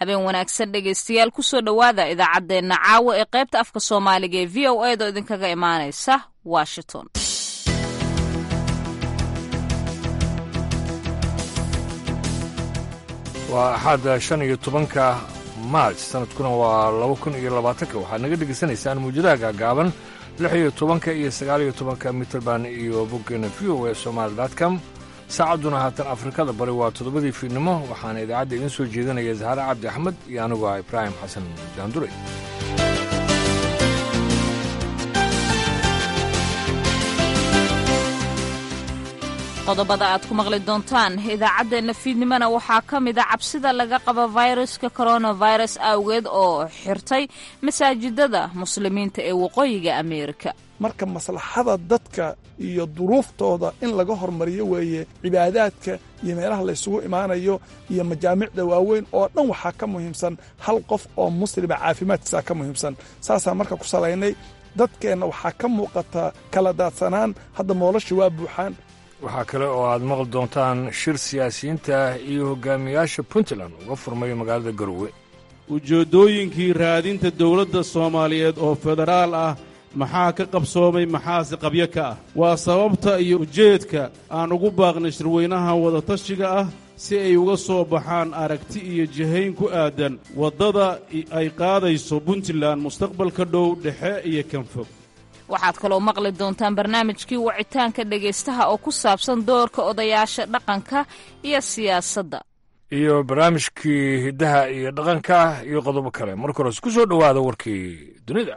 habeen wanaagsan dhegaystayaal kusoo dhowaada idaacaddeenna caawa ee qaybta afka soomaaliga ee v o edo idinkaga imaanaysa washington waa axaada shan iyo tobanka maarch sanadkuna waa laba kun iyo labaatanka waxaad naga dhegaysanaysaan muujadaha gaagaaban lix iyo tobanka iyo sagaal iyo tobanka mitrband iyo boggeena v o e somaali com saacadduna haatan afrikada bari waa toddobadii fiidnimo waxaana idaacadda idiin soo jeedinaya zahare cabdi axmed iyo anigu ah ibraahim xasan daandure qodobada aad ku maqli doontaan idaacaddeenna fiidnimona waxaa ka mid a cabsida laga qabo fayraska coronavirus awgeed oo xirtay masaajidada muslimiinta ee waqooyiga ameerika marka maslaxada dadka iyo duruuftooda in laga hormariyo weeye cibaadaadka iyo meelaha laysugu imaanayo iyo majaamicda waaweyn oo dhan waxaa ka muhiimsan hal qof oo muslima caafimaadkiisaa ka muhiimsan saasaan marka ku salaynay dadkeenna waxaa ka muuqata kala daadsanaan hadda moolashii waa buuxaan waxaa kale oo aad maqli doontaan shir siyaasiyiinta iyo hogaamiyaasha puntland uga furmay magaalada garowe ujeeddooyinkii raadinta dawladda soomaaliyeed oo federaal ah maxaa ka qabsoomay maxaase qabyo ka ah waa sababta iyo ujeedka aan ugu baaqnay shirweynaha wadatashiga ah si ay uga soo baxaan aragti iyo jihayn ku aadan waddada ay qaadayso puntland mustaqbalka dhow dhexe iyo kan fog waxaad kaloo maqli doontaan barnaamijkii wacitaanka dhegaystaha oo ku saabsan doorka odayaasha dhaqanka iyo siyaasadda iyo barnaamijkii hiddaha iyo dhaqanka iyo qodobo kale marka hores ku soo dhowaada warkii dunida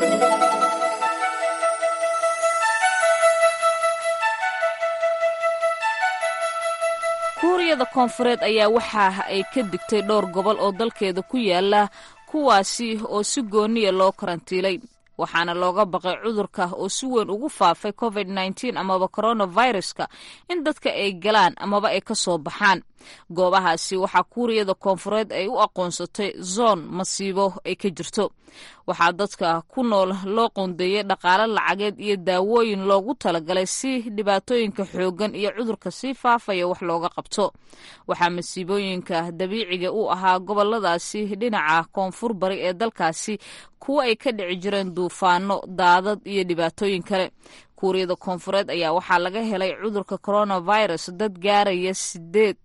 kuuriyada koonfureed ayaa waxa ay ka digtay dhowr gobol oo dalkeeda ku yaala kuwaasi oo si gooniya loo karantiilay waxaana looga baqay cudurka oo si weyn ugu faafay covid nteen amaba coronaviruska in dadka ay galaan amaba ay ka soo baxaan goobahaasi waxaa kuuriyada koonfureed ay u aqoonsatay zoon masiibo ay ka jirto waxaa dadka ku nool loo qoondeeyey dhaqaale lacageed iyo daawooyin loogu talagalay si dhibaatooyinka xooggan iyo cudurka sii faafaya wax looga qabto waxaa masiibooyinka dabiiciga u ahaa goboladaasi dhinaca koonfur bari ee dalkaasi kuwo ay ka dhici jireen duufaano daadad iyo dhibaatooyin kale kuuriyada koonfureed ayaa waxaa laga helay cudurka coronavirus dad gaaraya sideed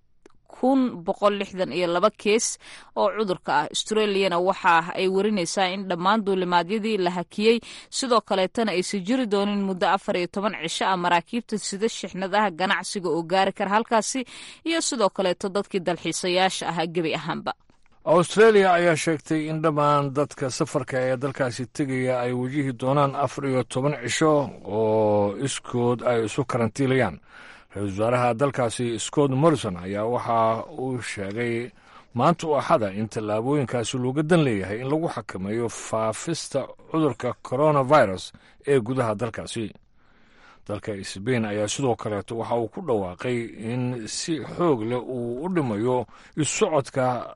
kun boqol lixdan iyo laba kees oo cudurka ah australiyana waxa ay warinaysaa in dhammaan duulimaadyadii la hakiyey sidoo kaleetana aysan jiri doonin muddo afar iyo toban cisho ah maraakiibta sida shixnadaha ganacsiga oo gaari kara halkaasi iyo sidoo kaleeto dadkii dalxiisayaasha ahaa gebi ahaanba australia ayaa sheegtay in dhammaan dadka safarka ee dalkaasi tegaya ay wajihi doonaan afar iyo toban cisho oo iskood ay isu karantiilayaan ra-isul wasaaraha dalkaasi scott morrison ayaa waxa uu sheegay maanta u axada in tallaabooyinkaasi looga dan leeyahay in lagu xakameeyo faafista cudurka coronavirus ee gudaha dalkaasi dalka sbain ayaa sidoo kaleeto waxa uu ku dhawaaqay in si xoog leh uu u dhimayo issocodka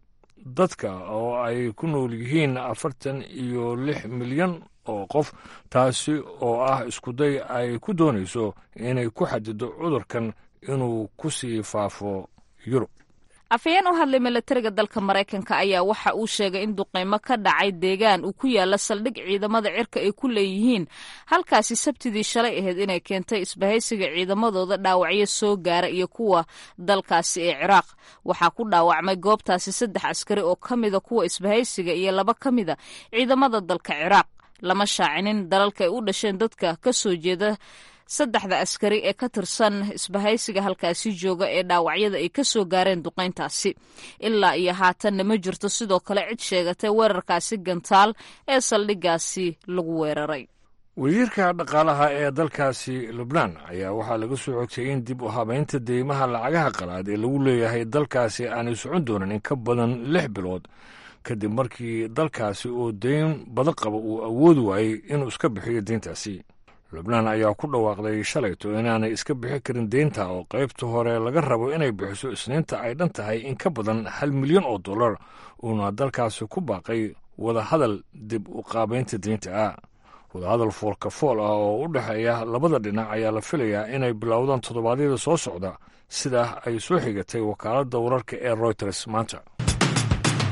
dadka oo ay ku nool yihiin afartan iyo lix milyan oo qof taasi oo ah iskuday ay ku doonayso inay ku xadido cudurkan inuu ku sii faafo yurub afhayeen u hadlay milatariga dalka maraykanka ayaa waxa uu sheegay in duqeymo ka dhacay deegaan uu ku yaala saldhig ciidamada cirka ay ku leeyihiin halkaasi sabtidii shalay ahayd inay keentay isbahaysiga ciidamadooda dhaawacyo soo gaara iyo kuwa dalkaasi ee ciraaq waxaa ku dhaawacmay goobtaasi saddex askari oo ka mida kuwa isbahaysiga iyo laba ka mida ciidamada dalka ciraaq lama shaacinin dalalka ay u dhasheen dadka ka soo jeeda saddexda askari ee ka tirsan isbahaysiga halkaasi jooga ee dhaawacyada ay ka soo gaareen duqayntaasi ilaa iyo haatanna ma jirto sidoo kale cid sheegatay weerarkaasi gantaal ee saldhiggaasi lagu weeraray wasiirka dhaqaalaha ee dalkaasi lubnaan ayaa waxaa laga soo xogtay in dib u habaynta deymaha lacagaha qalaad ee lagu leeyahay dalkaasi aanay socon doonin in ka badan lix bilood kadib markii dalkaasi oo deyn badan qaba uu awoodi waayey inuu iska bixiyo deyntaasi lubnaan ayaa ku dhawaaqday shalayto inaanay iska bixi karin deynta oo qaybta hore laga rabo inay bixiso isniinta ay dhan tahay in ka badan hal milyan oo dollar uuna dalkaasi ku baaqay wadahadal dib u qaabaynta deynta ah wadahadal foolka fool ah oo u dhexeeya labada dhinac ayaa la filayaa inay bilowdaan toddobaadyada soo socda sidaa ay soo xigatay wakaaladda wararka ee royters maanta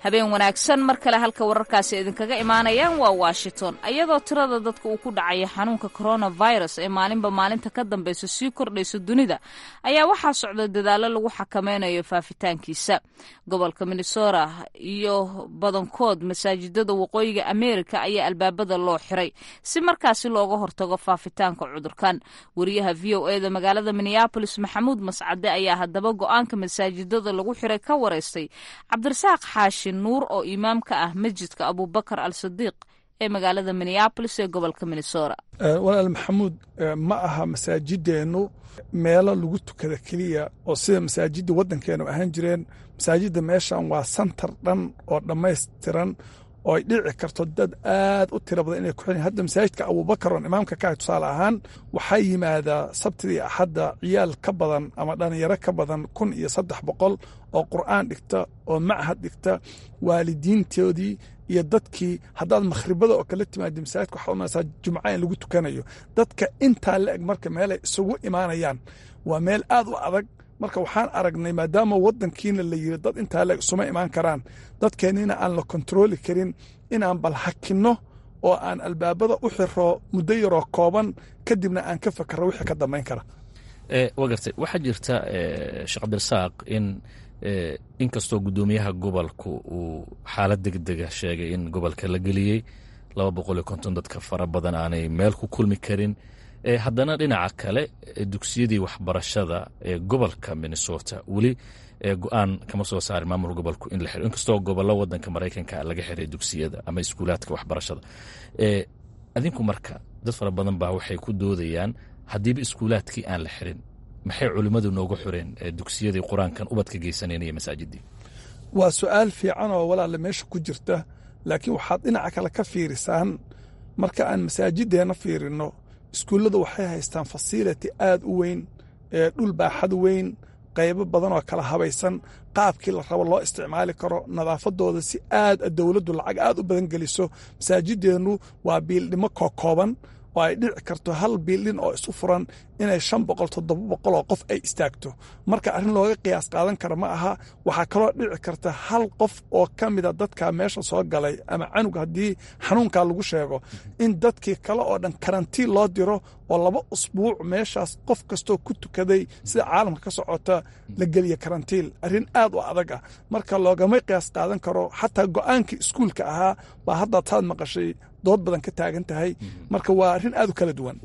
habeen wanaagsan mar kale halka wararkaasi idinkaga imaanayaan waa washington iyadoo tirada dadka uu ku dhacaya xanuunka coronavirus ee maalinba maalinta ka dambeysa sii kordhaysa dunida ayaa waxaa socda dadaallo lagu xakameynayo faafitaankiisa gobolka minnesota iyo badankood masaajidada waqooyiga ameerika ayaa albaabada loo xiray si markaasi looga hortago faafitaanka cudurkan wariyaha v o eda magaalada minneabolis maxamuud mascade ayaa haddaba go-aanka masaajidada lagu xiray ka wareystay cabdirasaaq xaashi nuur oo imaam ka ah masjidka abubakar al sadiiq ee magaalada minneabolis ee gobolka minnesota walaal maxamuud ma aha masaajideennu meelo lagu tukada keliya oo sida masaajidda waddankeenu ahaan jireen masaajidda meeshan waa santar dhan oo dhammaystiran oo ay dhici karto dad aad u tira badan inay ku xilin hadda masaajidka abubakar oon imaamka ka ah tusaale ahaan waxaa yimaadaa sabtidii axadda ciyaal ka badan ama dhalinyaro ka badan kun iyo saddex boqol oo qur'aan dhigta oo machad dhigta waalidiintoodii iyo dadkii haddaad makhribada oo kala timaada masaajidka waxaa umasaa jumca in lagu tukanayo dadka intaa la eg marka meelay isugu imaanayaan waa meel aad u adag marka waxaan aragnay maadaama waddankiina la yiri dad intaa leeg isuma imaan karaan dadkeennina aan la kontarooli karin inaan bal hakinno oo aan albaabada u xiro muddo yaroo kooban kadibna aan ka fakarro wixii ka dambayn kara waa gartay waxaa jirta sheekh cabdirasaaq in inkastoo guddoomiyaha gobolku uu xaalad degdega sheegay in gobolka la geliyey laba boqol iyo konton dadka fara badan aanay meel ku kulmi karin haddana dhinaca kale dugsiyadii waxbarashada ee gobolka minnesota weli go-aan kama soo saarin maamul gobolku in la xiro inkastoo gobollo wadanka maraykanka laga xiray dugsiyada ama iskuulaadka waxbarashada adinku marka dad fara badan baa waxay ku doodayaan haddiiba iskuulaadkii aan la xirin maxay culimmadu nooga xureen dugsiyadii qur-aankan ubadka geysaneen iyo masaajidii waa su-aal fiican oo walaale meesha ku jirta laakiin waxaad dhinaca kale ka fiirisaan marka aan masaajideenna fiirinno iskuulladu waxay haystaan fasility aad u weyn ee dhul baaxad weyn qaybo badan oo kala habaysan qaabkii la rabo loo isticmaali karo nadaafadooda si aad dowladdu lacag aad u badan geliso masaajideennu waa biildhimo kookooban oo ay dhici karto hal biildhin oo isu furan inay shan boqol toddoba boqol oo qof ay istaagto marka arrin looga qiyaas qaadan kara ma aha waxaa kaloo dhici karta hal qof oo ka mida dadka meesha soo galay ama canug haddii xanuunkaa lagu sheego in dadkii kale oo dhan karantiin loo diro oo laba usbuuc meeshaas qof kastoo ku tukaday sida caalamka ka socota la geliya karantiin arrin aad u adag ah marka loogama qiyaas qaadan karo xataa go-aankii iskuulka ahaa baa hadda taad maqashay dood badan ka taagan tahay marka waa arrin aad u kala duwan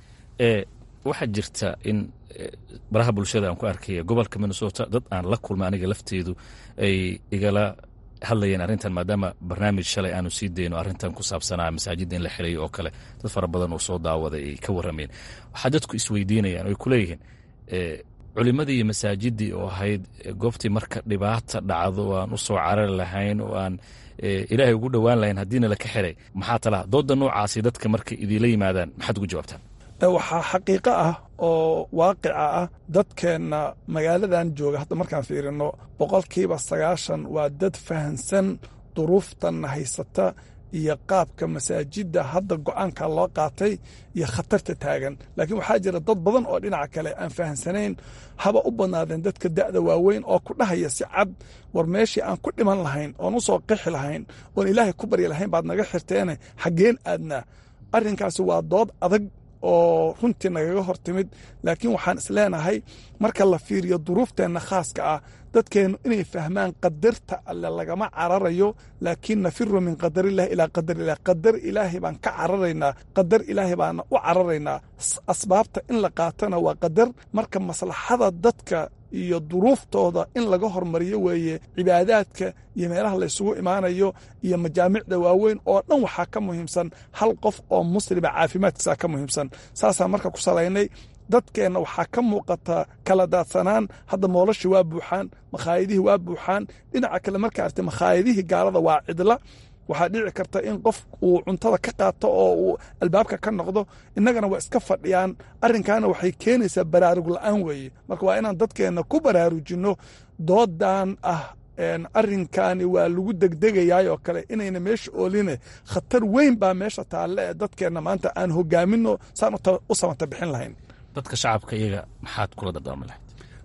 waxaa jirta in baraha bulshada aan ku arkaya gobolka minnesota dad aan la kulma aniga lafteedu ay igala hadlayeen arrintan maadaama barnaamij shalay aanu sii dayno arrintan ku saabsanaa masaajidda in la xirayo oo kale dad fara badan oo soo daawaday ay ka warrameen waxaa dadku isweydiinayaan oo ay ku leeyihiin culimmadii iyo masaajiddii oo ahayd goobtii marka dhibaata dhacdo oo aan u soo carari lahayn oo aan ilaahay ugu dhowaan lahayn haddiina laka xiray maxaa talaha doodda noocaasi dadka markay idiinla yimaadaan maxaad ugu jawaabtaan waxaa xaqiiqo ah oo waaqica ah dadkeenna magaaladan jooga hadda markaan fiirino boqolkiiba sagaashan waa dad fahansan duruuftanna haysata iyo qaabka masaajidda hadda go'aanka loo qaatay iyo khatarta taagan laakiin waxaa jira dad badan oo dhinaca kale aan fahamsanayn haba u badnaadeen dadka da'da waaweyn oo ku dhahaya si cad war meeshii aan ku dhiman lahayn oon u soo qixi lahayn oon ilaahay ku baryi lahayn baad naga xirteene xaggeen aadnaa arrinkaasi waa dood adag oo runtii nagaga hor timid laakiin waxaan isleenahay marka la fiiriyo duruufteenna khaaska ah dadkeennu inay fahmaan qadarta alle lagama cararayo laakiin nafiru min qadarillahi ilaa qadarilah qadar ilaahay baan ka cararaynaa qadar ilaahay baana u cararaynaa asbaabta in la qaatana waa qadar marka maslaxada dadka iyo duruuftooda in laga hormariyo weeye cibaadaadka iyo meelaha laysugu imaanayo iyo majaamicda waaweyn oo dhan waxaa ka muhiimsan hal qof oo muslima caafimaadkiisaa ka muhiimsan saasaan marka ku salaynay dadkeenna waxaa ka muuqata kala daadsanaan hadda moolashii waa buuxaan makhaayadihii waa buuxaan dhinaca kale markaa artay makhaayadihii gaalada waa cidla waxaa dhici karta in qof uu cuntada ka qaato oo uu albaabka ka noqdo innagana waa iska fadhiyaan arrinkaana waxay keenaysaa baraarug la'aan weeye marka waa inaan dadkeenna ku baraarujinno doodan ah arrinkaani waa lagu degdegayaay oo kale inayna meesha ooline khatar weyn baa meesha taalle ee dadkeenna maanta aan hogaaminno saan u samata bixin lahayn dadka shacabka iyaga maxaad kula dardaarmi lahayd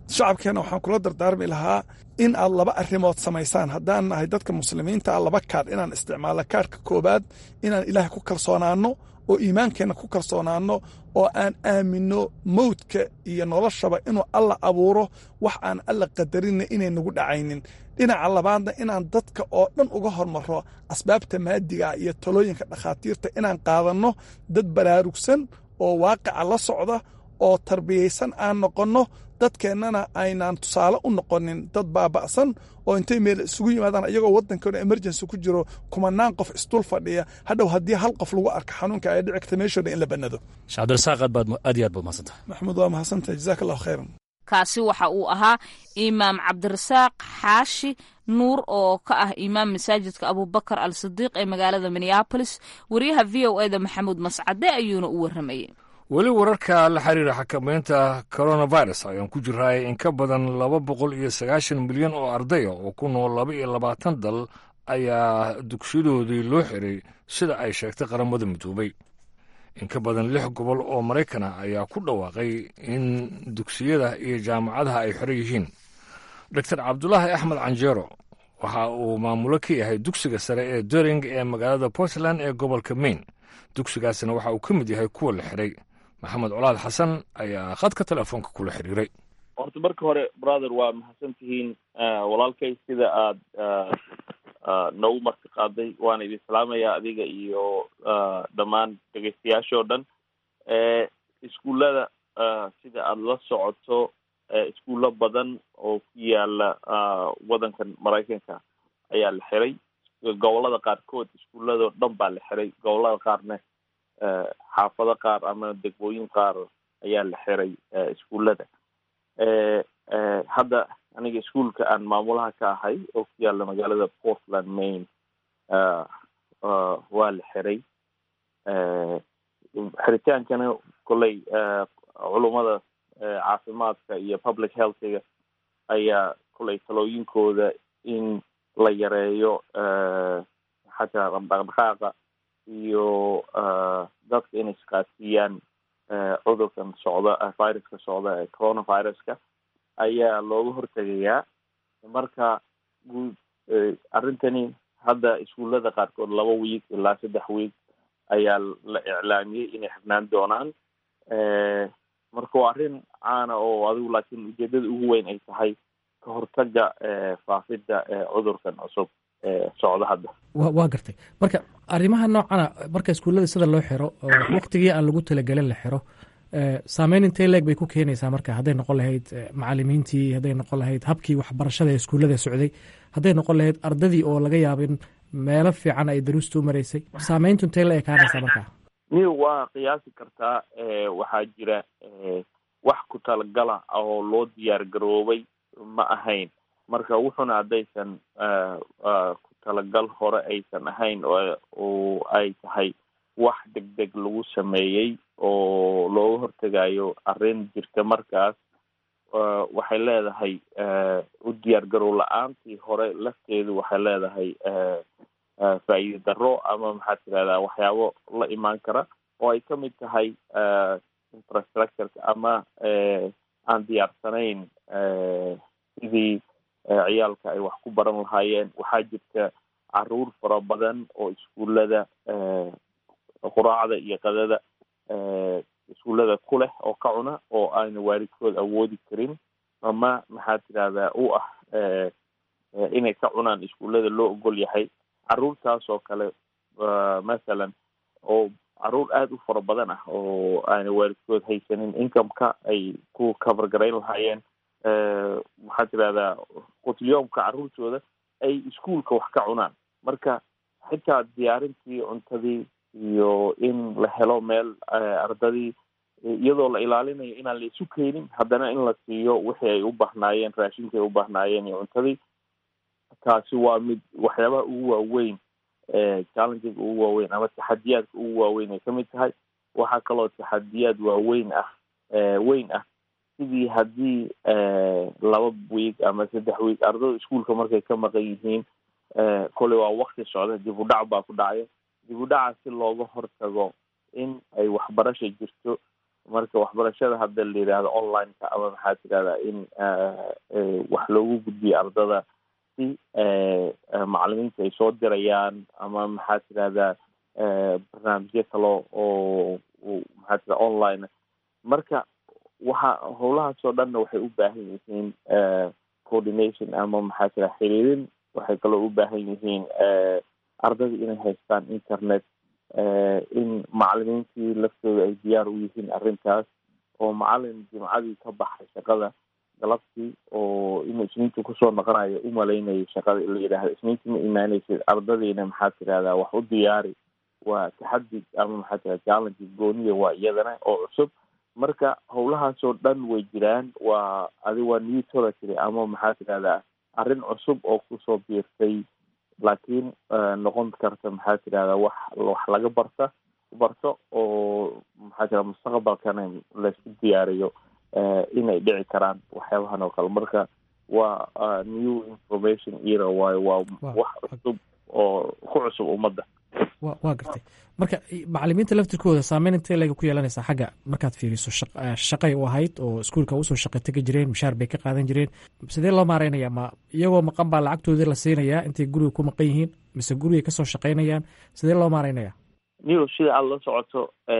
shacabkeenna waxaan kula dardaarmi lahaa in aad laba arrimood samaysaan haddaan nahay dadka muslimiinta ah laba kaadh inaan isticmaalno kaadhka koowaad inaan ilaahay ku kalsoonaanno oo iimaankeenna ku kalsoonaanno oo aan aaminno mawdka iyo noloshaba inuu alla abuuro wax aan alla qadarinna inay nagu dhacaynin dhinaca labaadna inaan dadka oo dhan uga hormarro asbaabta maadiga iyo talooyinka dhakhaatiirta inaan qaadanno dad baraarugsan oo waaqica la socda oo tarbiyaysan aan noqonno dadkeennana aynaan tusaale u noqonin dad baaba'san oo intay meel isugu yimaadaan iyagoo waddankoona emergency ku jiro kumanaan qof isdul fadhiya hadhow haddii hal qof lagu arka xanuunka ay dhici karta meeshooda in la bannado sheekh cabdirasaaq aad baad aad iyo aad baad mahadsantahay maxamuud waa mahadsantahay jazaak allahu khayran kaasi waxa uu ahaa imaam cabdirasaaq xaashi nuur oo ka ah imaam masaajidka abubakar al sidiiq ee magaalada minneabolis wariyaha v o eda maxamuud mascade ayuuna u warramayay weli wararka la xiriira xakamaynta coronavirus ayaan ku jiraay in ka badan laba boqol iyo sagaashan milyan oo ardaya oo ku nool laba iyo labaatan dal ayaa dugsiyadoodii loo xiray sida ay sheegtay qaramada midoobay in ka badan lix gobol oo maraykan ah ayaa ku dhawaaqay in dugsiyada iyo jaamacadaha ay xiran yihiin doctor cabdulaahi axmed canjeero waxa uu maamulo ka yahay dugsiga sare ee doring ee magaalada portland ee gobolka maine dugsigaasina waxa uu ka mid yahay kuwa la xiray maxamed colaad xasan ayaa khadka telefoonka kula xiriiray horta marka hore brother waa mahadsan tihiin walaalkay sida aad noogu marti qaaday waana idin salaamaya adiga iyo dhammaan dhegeystayaashoo dhan iskuullada sida aada la socoto iskuullo badan oo ku yaala waddankan maraykanka ayaa la xiray gobolada qaarkood iskuulladoo dhan baa la xiray gobolada qaarna xaafado qaar ama degmooyin qaar ayaa la xiray iskuullada hadda aniga iskuolka aan maamulaha ka ahay oo ku yaala magaalada portland maine waa la xiray xiritaankana kolley culummada caafimaadka iyo public healthiga ayaa kolley talooyinkooda in la yareeyo xataa dhaqdhaqaaqa iyo dadka inay isqaadsiiyaan cudurkan socda viruska socda ee coronaviruska ayaa looga hortegayaa marka guud arrintani hadda iskuullada qaarkood laba wiig ilaa saddex wiig ayaa la iclaamiyey inay xirnaan doonaan marka waa arrin caana oo adigu laakiin ujeedada ugu weyn ay tahay ka hortaga faafidda cudurkan cusub ee socda hadda wa waa gartay marka arrimaha noocana marka iskuullada sida loo xiro oo waktigii aan lagu talagelin la xiro saameyn intee leeg bay ku keenaysaa marka hadday noqon lahayd macalimiintii hadday noqon lahayd habkii waxbarashada ee iskuullada socday hadday noqon lahayd ardadii oo laga yaaba in meelo fiican ay daruusta u maraysay saameyntu intee la ekaanaysaa marka ni waa qiyaasi kartaa waxaa jira wax ku talagala oo loo diyaar garoobay ma ahayn marka wuxuna haddaysan ku talagal hore aysan ahayn oo ay tahay wax deg deg lagu sameeyey oo looga hortegayo arrin jirta markaas waxay leedahay u diyaar garow la-aantii hore lafteedu waxay leedahay faa'iide darro ama maxaad tirahdaa waxyaabo la imaan kara oo ay ka mid tahay infrastructureka ama aan diyaarsanayn sidii ciyaalka ay wax ku baran lahaayeen waxaa jirta caruur fara badan oo iskuullada quraacda iyo qadada iskuullada ku leh oo ka cuna oo aana waalidkood awoodi karin ama maxaad tidahdaa u ah inay ka cunaan iskuullada loo ogol yahay caruurtaas oo kale mathalan oo caruur aada u fara badan ah oo aana waalidkood haysanin incomeka ay ku cover garayn lahaayeen maxaad tidahdaa qutulyoomka caruurtooda ay iskuolka wax ka cunaan marka xitaa diyaarintii cuntadii iyo in la helo meel ardadii iyadoo la ilaalinayo inaan la isu keenin haddana in la siiyo wixii ay u bahnaayeen raashinkii ay u bahnaayeen iyo cuntadii taasi waa mid waxyaabaha ugu waaweyn challenges ugu waaweyn ama taxadiyaadka ugu waaweyn ay kamid tahay waxaa kaloo taxadiyaad waaweyn ah weyn ah sidii haddii laba wiig ama saddex wiig ardada iskuolka markay ka maqan yihiin kolley waa wakti socda dib u dhac baa ku dhacaya dib u dhaca si looga hortago in ay waxbarasha jirto marka waxbarashada hadda la yidhaahdo online-ka ama maxaa tirahdaa in wax loogu gudbiyo ardada si macalimiinta ay soo dirayaan ama maxaa tirahdaa barnaamijyo kale oo maxaa tira online marka waxa howlahaas oo dhanna waxay u baahan yihiin coordination ama maxaa tira xiriirin waxay kaloo u baahan yihiin ardada inay haystaan internet in macalimiintii laftooda ay diyaar u yihiin arrintaas oo macalin jimcadii ka baxay shaqada galabtii oo inuu isniinta kusoo noqonayo umalaynayo shaqada la yidhaahdo isniinta ma imaaneysid ardadiina maxaa tirahdaa wax u diyaari waa taxadi ama maxaa tira challenge gooniya waa iyadana oo cusub marka howlahaasoo dhan way jiraan waa adi waa new territory ama maxaa tirahdaa arrin cusub oo kusoo biirtay laakiin noqon karta maxaa tirahdaa wax wax laga barta barto oo maxaa tira mustaqbalkana laysku diyaariyo inay dhici karaan waxyaabahan oo kale marka waa new information era waayo waa wax cusub oo ku cusub ummadda wa waa gartay marka macalimiinta laftirkooda saameyn intee lega ku yeelanaysaa xagga markaad fiiriso shaqay u ahayd oo iskuulka usoo shaqa tegi jireen mushaar bay ka qaadan jireen sidee loo maareynayaa ma iyagoo maqan baa lacagtoodii la siinayaa intay guriga ku maqan yihiin mise gurigay kasoo shaqaynayaan sidee loo maareynayaa niw sida aada la socoto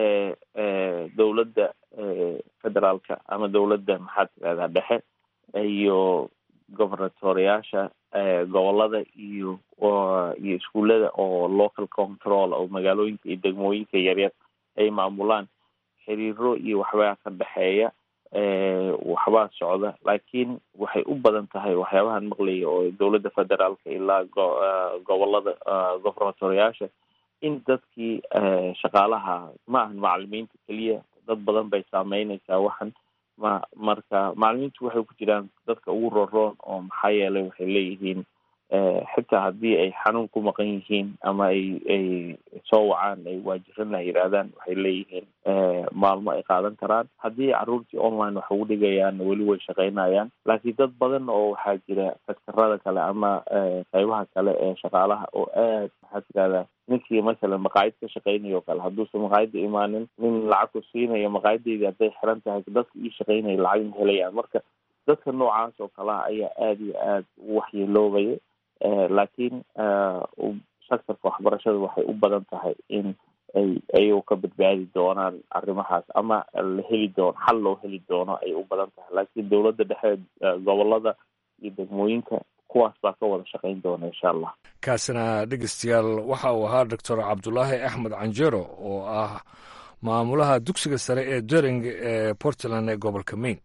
dowladda federaalka ama dowladda maxaa tirahdaa dhexe iyo governatoriyaasha gobolada iyo iyo iskuullada oo local control oo magaalooyinka iyo degmooyinka yaryar ay maamulaan xiriiro iyo waxbaa ka dhexeeya waxbaa socda laakiin waxay u badan tahay waxyaabahan maqlaya oo dowladda federaalka ilaa gobolada governatoriyaasha in dadkii shaqaalaha ma ahan macalimiinta keliya dad badan bay saameyneysaa waxan ma marka macalimiintu waxay ku jiraan dadka ugu rooroon oo maxaa yeelay waxay leeyihiin xitaa haddii ay xanuun ku maqan yihiin ama ay ay soo wacaan ay waajirana yidhaahdaan waxay leeyihiin maalmo ay qaadan karaan haddii caruurtii online wax ugu dhigayaan weli way shaqaynayaan laakiin dad badan oo waxaa jira sektarada kale ama qeybaha kale ee shaqaalaha oo aad maxaa tirahdaa ninkii masalan maqaayid ka shaqeynayo o kale hadduusan maqaayadda imaanin nin lacag ku siinayo maqaayadeydi hadday xiran tahay dadka ii shaqeynaya lacag ma helayaan marka dadka noocaas oo kaleha ayaa aada iyo aada u waxyeeloobaya laakiin sectorka waxbarashada waxay u badan tahay in ay ayagu ka badbaadi doonaan arrimahaas ama la heli doono xal loo heli doono ay u badan tahay laakiin dowladda dhexe gobolada iyo degmooyinka kuwaas baa ka wada shaqayn doona insha allah kaasina dhegeystayaal waxa uu ahaa doctor cabdulaahi axmed canjero oo ah maamulaha dugsiga sare ee dering ee portland ee gobolka maine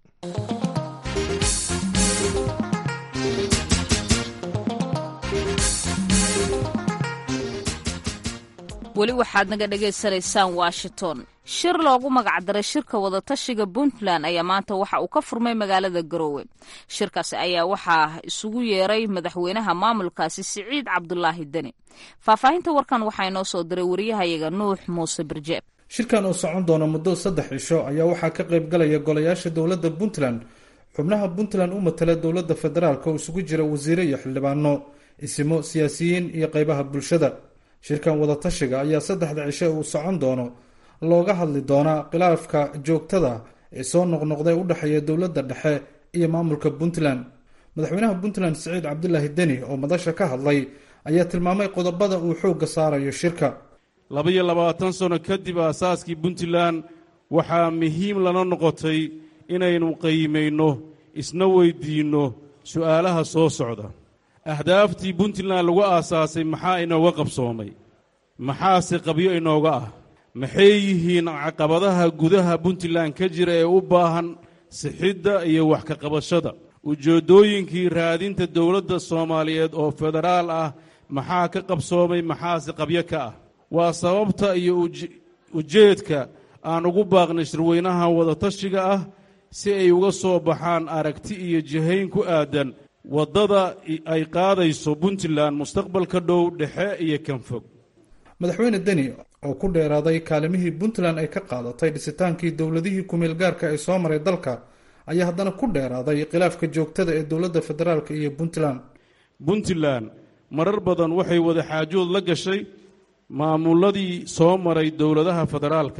weli waxaad naga dhagaysanaysaan washington shir loogu magacdaray shirka wadatashiga puntland ayaa maanta waxa uu ka furmay magaalada garoowe shirkaasi ayaa waxaa isugu yeeray madaxweynaha maamulkaasi siciid cabdulaahi deni faahfaahinta warkan waxaa inoo soo diray wariyahayaga nuux muuse birjeeb shirkan oo socon doona muddo saddex cisho ayaa waxaa ka qayb galaya golayaasha dowladda puntland xubnaha puntland u matala dowladda federaalk oo isugu jira wasiire iyo xildhibaano isimo siyaasiyiin iyo qeybaha bulshada shirkan wadatashiga ayaa saddexda cishe uu socon doono looga hadli doonaa khilaafka joogtada ee soo noqnoqday u dhexeeya dowladda dhexe iyo maamulka puntland madaxweynaha puntland siciid cabdulaahi deni oo madasha ka hadlay ayaa tilmaamay qodobada uu xoogga saarayo shirka laba-iyo labaatan sano kadib aasaaskii puntland waxaa muhiim lana noqotay inaynu qiimayno isna weydiinno su'aalaha soo socda ahdaaftii puntland lagu aasaasay maxaa inooga qabsoomay maxaase qabyo inooga ah maxay yihiin caqabadaha gudaha puntland ka jira ee u baahan sixidda iyo wax ka qabashada ujeeddooyinkii raadinta dowladda soomaaliyeed oo federaal ah maxaa ka qabsoomay maxaase qabyo ka ah waa sababta iyo ujeedka aan ugu baaqnay shirweynaha wadatashiga ah si ay uga soo baxaan aragti iyo jihayn ku aadan waddada ay qaadayso puntland mustaqbalka dhow dhexe iyo kan fog madaxweyne deni oo ku dheeraaday kaalimihii puntland ay ka qaadatay dhisitaankii dowladihii kumeel gaarka ee soo maray dalka ayaa haddana ku dheeraaday khilaafka joogtada ee dowladda federaalk iyo puntland puntland marar badan waxay wada xaajood la gashay maamuladii soo maray dowladaha federaalka ah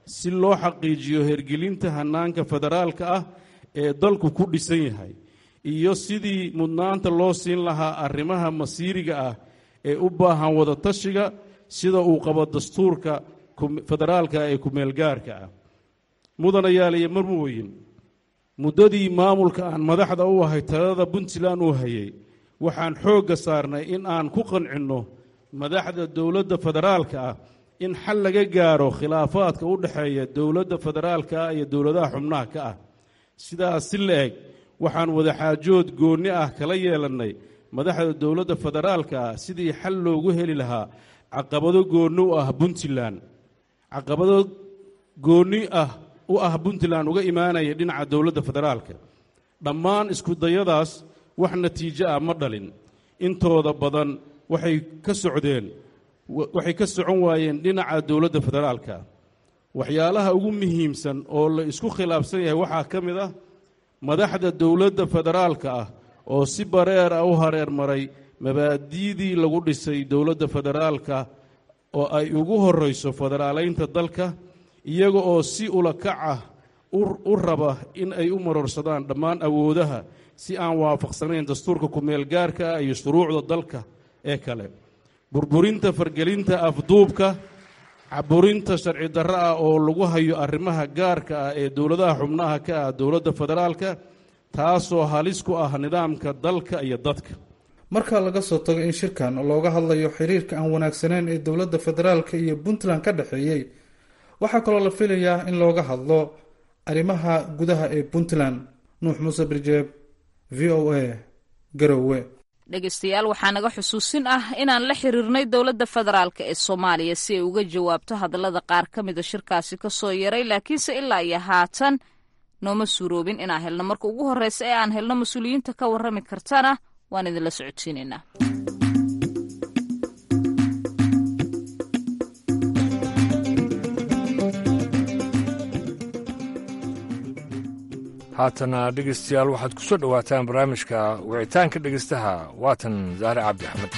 si loo xaqiijiyo hergelinta hannaanka federaalka ah ee dalku ku dhisan yahay iyo sidii mudnaanta loo siin lahaa arrimaha masiiriga ah ee u baahan wadatashiga sida uu qabo dastuurka federaalka ee kumeelgaarka ah mudanayaal iyo marmooyin muddadii maamulka aan madaxda u ahay talada puntland uu hayay waxaan xoogga saarnay in aan ku qancinno madaxda dowladda federaalka ah in xal laga gaaro khilaafaadka u dhexeeya dowladda federaalka ah iyo dowladaha xubnaha ka ah sidaas si la eg waxaan wadaxaajood goonni ah kala yeelannay madaxda dowladda federaalka ah sidii xal loogu heli lahaa caqabado goonni u ah puntland caqabado goonni ah u ah puntland uga imaanaya dhinaca dowladda federaalka dhammaan iskudayadaas wax natiijo ah ma dhalin intooda badan waxay ka socdeen waxay ka socon waayeen dhinaca dowladda federaalka waxyaalaha ugu muhiimsan oo la isku khilaafsan yahay waxaa ka mid ah madaxda dowladda federaalka ah oo si bareer ah u hareer maray mabaadi'dii lagu dhisay dowladda federaalka oo ay ugu horrayso federaalaynta dalka iyaga oo si ulakac ah u raba in ay u marorsadaan dhammaan awoodaha si aan waafaqsanayn dastuurka kumeelgaarka ah iyo shuruucda dalka ee kale burburinta fargelinta afduubka caburinta sharci darro ah oo lagu hayo arrimaha gaarka ah ee dowladaha xubnaha ka ah dowladda federaalka taasoo halis ku ah nidaamka dalka iyo dadka marka laga soo tago in shirkan looga hadlayo xiriirka aan wanaagsaneyn ee dowladda federaalka iyo puntland ka dhexeeyey waxaa kaloo la filayaa in looga hadlo arrimaha gudaha ee puntland nuux muuse birjeeb v o a garowe dhegeystayaal waxaa naga xusuusin ah inaan la xiriirnay dowladda federaalk ee soomaaliya si ay uga jawaabto hadallada qaar ka mida shirkaasi ka soo yaray laakiinse ilaa iyo haatan nooma suuroobin inaan helno marka ugu horreysa ee aan helno mas-uuliyiinta ka warrami kartana waan idinla socodsiinaynaa haatana dhegeystayaal waxaad ku soo dhowaataan barnaamijka wicitaanka dhegeystaha waatan zaare cabdi axmed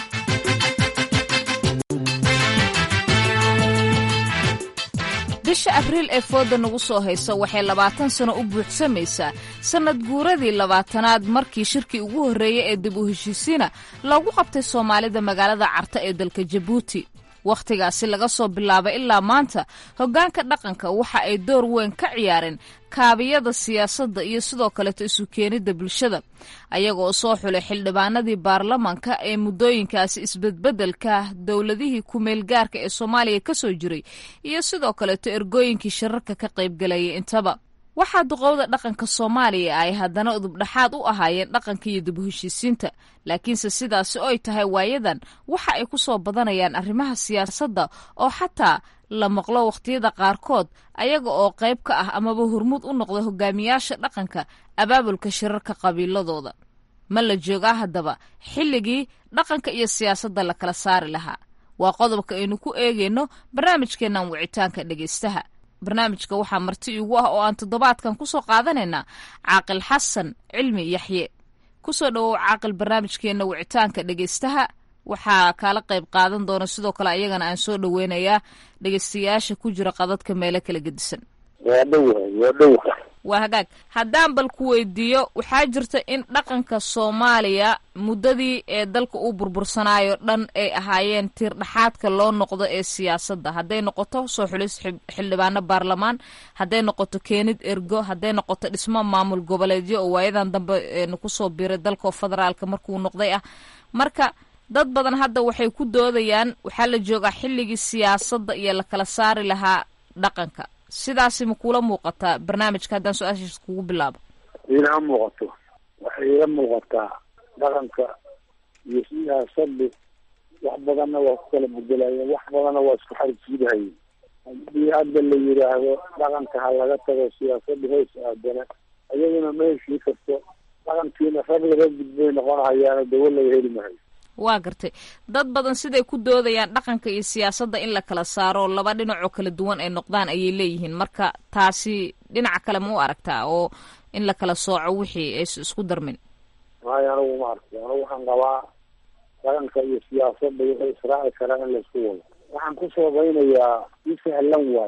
bisha abriil ee fooda nagu soo haysa waxay labaatan sano u buuxsamaysaa sannad guuradii labaatanaad markii shirkii ugu horreeyey ee dib u heshiisiina loogu qabtay soomaalida magaalada carta ee dalka jabuuti wakhtigaasi laga soo bilaabay ilaa maanta hoggaanka dhaqanka waxa ay door weyn ka ciyaareen kaabiyada siyaasadda iyo sidoo kaleeto isu keenidda bulshada ayaga oo soo xulay xildhibaanadii baarlamanka ee muddooyinkaasi isbedbeddelka dowladihii ku-meelgaarka ee soomaaliya ka soo jiray iyo sidoo kaleeto ergooyinkii shirarka ka qaybgalayay intaba waxaa duqowda dhaqanka soomaaliya ay haddana udubdhaxaad u ahaayeen dhaqanka iyo dib u heshiisiinta laakiinse sidaasi oy tahay waayadan waxa ay ku soo badanayaan arrimaha siyaasadda oo xataa la maqlo wakhtiyada qaarkood ayaga oo qayb ka ah amaba hormuud u noqda hogaamiyaasha dhaqanka abaabulka shirarka qabiiladooda ma la joogaa haddaba xilligii dhaqanka iyo siyaasadda la kala saari lahaa waa qodobka aynu ku eegayno barnaamijkeennan wicitaanka dhegaystaha barnaamijka waxaa marti iigu ah oo aan toddobaadkan ku soo qaadanaynaa caaqil xasan cilmi yaxye ku soo dhowow caaqil barnaamijkeenna wicitaanka dhegaystaha waxaa kaala qayb qaadan doona sidoo kale ayagana aan soo dhoweynayaa dhegaystayaasha ku jira qadadka meelo kala gedisan waa dhowahay waa dhowaha waa hagaag haddaan bal ku weydiiyo waxaa jirta in dhaqanka soomaaliya muddadii ee dalka uu burbursanaayo dhan ay ahaayeen tiir dhaxaadka loo noqdo ee siyaasadda hadday noqoto soo xulis xildhibaano baarlamaan hadday noqoto keenid ergo hadday noqoto dhismo maamul goboleedyo oo waayadan dambe kusoo biiray dalka federaalka markuu noqday ah marka dad badan hadda waxay ku doodayaan waxaa la joogaa xilligii siyaasadda iyo la kala saari lahaa dhaqanka sidaasi ma kuula muuqataa barnaamijka haddaan su-aashiis kugu bilaabo iilama muuqato waxay ila muuqataa dhaqanka iyo siyaasaddu wax badanna waa ku kala bedelayeen wax badanna waa isku xarjiidahayeen haddii hadda la yidhaahdo dhaqanka ha laga tago siyaasadda hoos aadana ayaduna ma heshii karto dhaqankiina rag laga gudbay noqonahayaana dawo laga heli mahayo waa gartay dad badan siday ku doodayaan dhaqanka iyo siyaasadda in la kala saaro laba dhinacoo kala duwan ay noqdaan ayay leeyihiin marka taasi dhinaca kale ma u aragtaa oo in la kala sooco wixii aysa isku darmin maayo anigu ma arko anigu waxaan qabaa dhaqanka iyo siyaasadda waxay israaci karaan in laisku wado waxaan ku soobaynayaa si sahlan waaye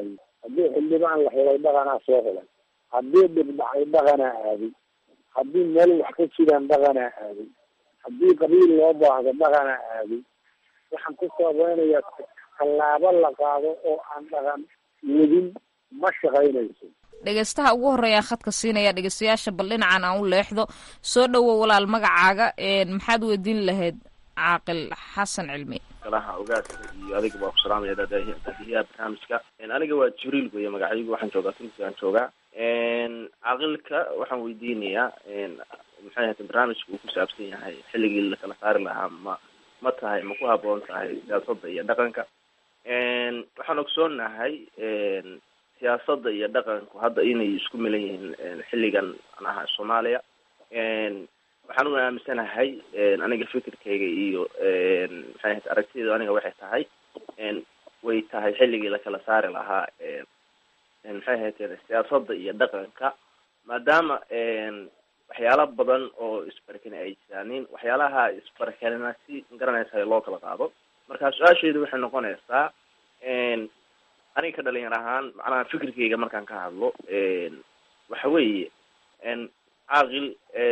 haddii xildhibaan la xulay dhaqanaa soo xulay haddii dhibdhacay dhaqanaa aaday haddii meel wax ka jiraan dhaqanaa aaday haddii qabiil loo baahdo dhaqanaa aaday waxaan ku saabeynayaa tallaabo la qaado oo aan dhaqan wadin ma shaqaynayso dhegeystaha ugu horeeyaa khadka siinaya dhegeystayaasha bal dhinacan aan u leexdo soo dhowow walaal magacaaga maxaad weydiin lahayd caaqil xasan cilmi galaha ogaadka iyo adiga waa ku salaamaya daadiyaha barnaamijka aniga waa jibriil weye magacaygu waxaan joogaa tunisia aan joogaa caaqilka waxaan weydiinayaa maxay ahayd barnaamijka uu ku saabsan yahay xilligii lakala saari lahaa ma ma tahay ma ku haboon tahay siyaasadda iyo dhaqanka waxaan ogsoonahay siyaasadda iyo dhaqanku hadda inay isku milan yihiin xilligan manaha soomaaliya waxaan u aaminsanahay aniga fikirkayga iyo maxay ahayd aragtiyadu aniga waxay tahay way tahay xilligii lakala saari lahaa maxay ahayd siyaasadda iyo dhaqanka maadaama waxyaala badan oo isbarakani ay jiraanin waxyaalaha isbarakanina si garanaysa loo kala qaado marka su-aasheedu waxay noqonaysaa aniga ka dhalinyar ahaan macnaha fikirkayga markaan ka hadlo waxa weeye caaqil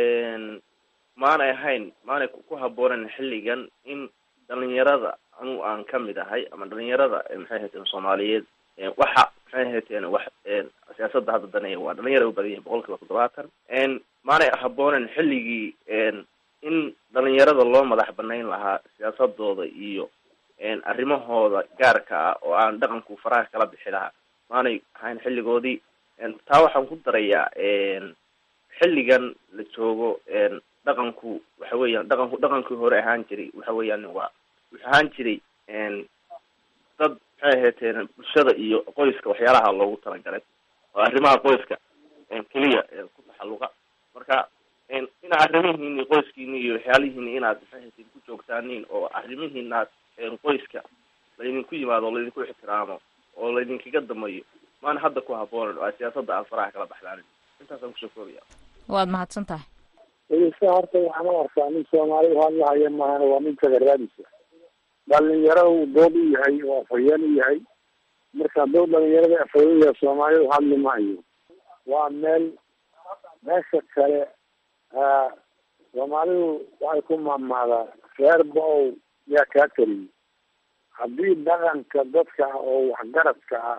maanay ahayn maanay ku haboonen xilligan in dhalinyarada anu aan kamid ahay ama dhalinyarada maxay ahayd soomaaliyeed waxa maxay ahayd wax siyaasadda hadda danaya waa dhalinyara u badan yahin boqol kiiba toddobaatan maanay haboonen xilligii in dhalinyarada loo madax banayn lahaa siyaasadooda iyo arrimahooda gaarka ah oo aan dhaqanku faraha kala bixi lahaa maanay ahayn xilligoodii taa waxaan ku darayaa xilligan la joogo dhaqanku waxa weeyaan dhaqanku dhaqankii hore ahaan jiray waxa weeyaan waa wuxuu ahaan jiray dad maxay ahaydeen bulshada iyo qoyska waxyaalaha loogu talagalay oo arrimaha qoyska keliya ku taxalluqa marka ina arrimihiini qoyskiini iyo waxyaalihiini inaad maxay ahaydeen ku joogtaaniin oo arrimihiinaad qoyska laydinku yimaado oo laydinku ixtiraamo oo laydinkaga damayo maana hadda ku haboonan oo siyaasadda aan faraha kala baxlaanin intaasaan kusoo koobaya waad mahadsan tahay dhegeysta horta waxaan u arkaa nin soomaali hadlahaya maahana waa nin tagaraadisa dhalinyaro uu dood u yahay oo afhayeen u yahay marka hadduu dhalinyarada afhayeen u yahay soomaalidu hadli maayo waa meel meesha kale soomaalidu waxay ku maamaadaa reer ba-ow yaa kaa kariyay haddii dhaqanka dadka ah oo waxgaradka ah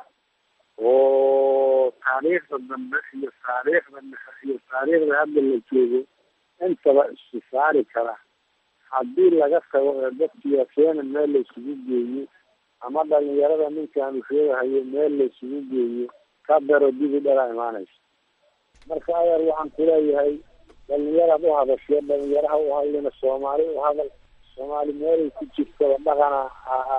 oo taariikhda dambe iyo taariikhda dhexe iyo taariikhda hadda la joogo intaba isu saari kara haddii laga tago ee dad siyaasiyeena meel la isugu geeyo ama dhalinyarada ninkaan ushoogahayo meel la isugu geeyo ka daro dibi dhalaa imaanaysa marka adeer waxaan kuleeyahay dhalinyaraad u hadasho dhalinyaraha u hadlina soomaali u hadal soomaali meelay ku jirtaba dhaqanaa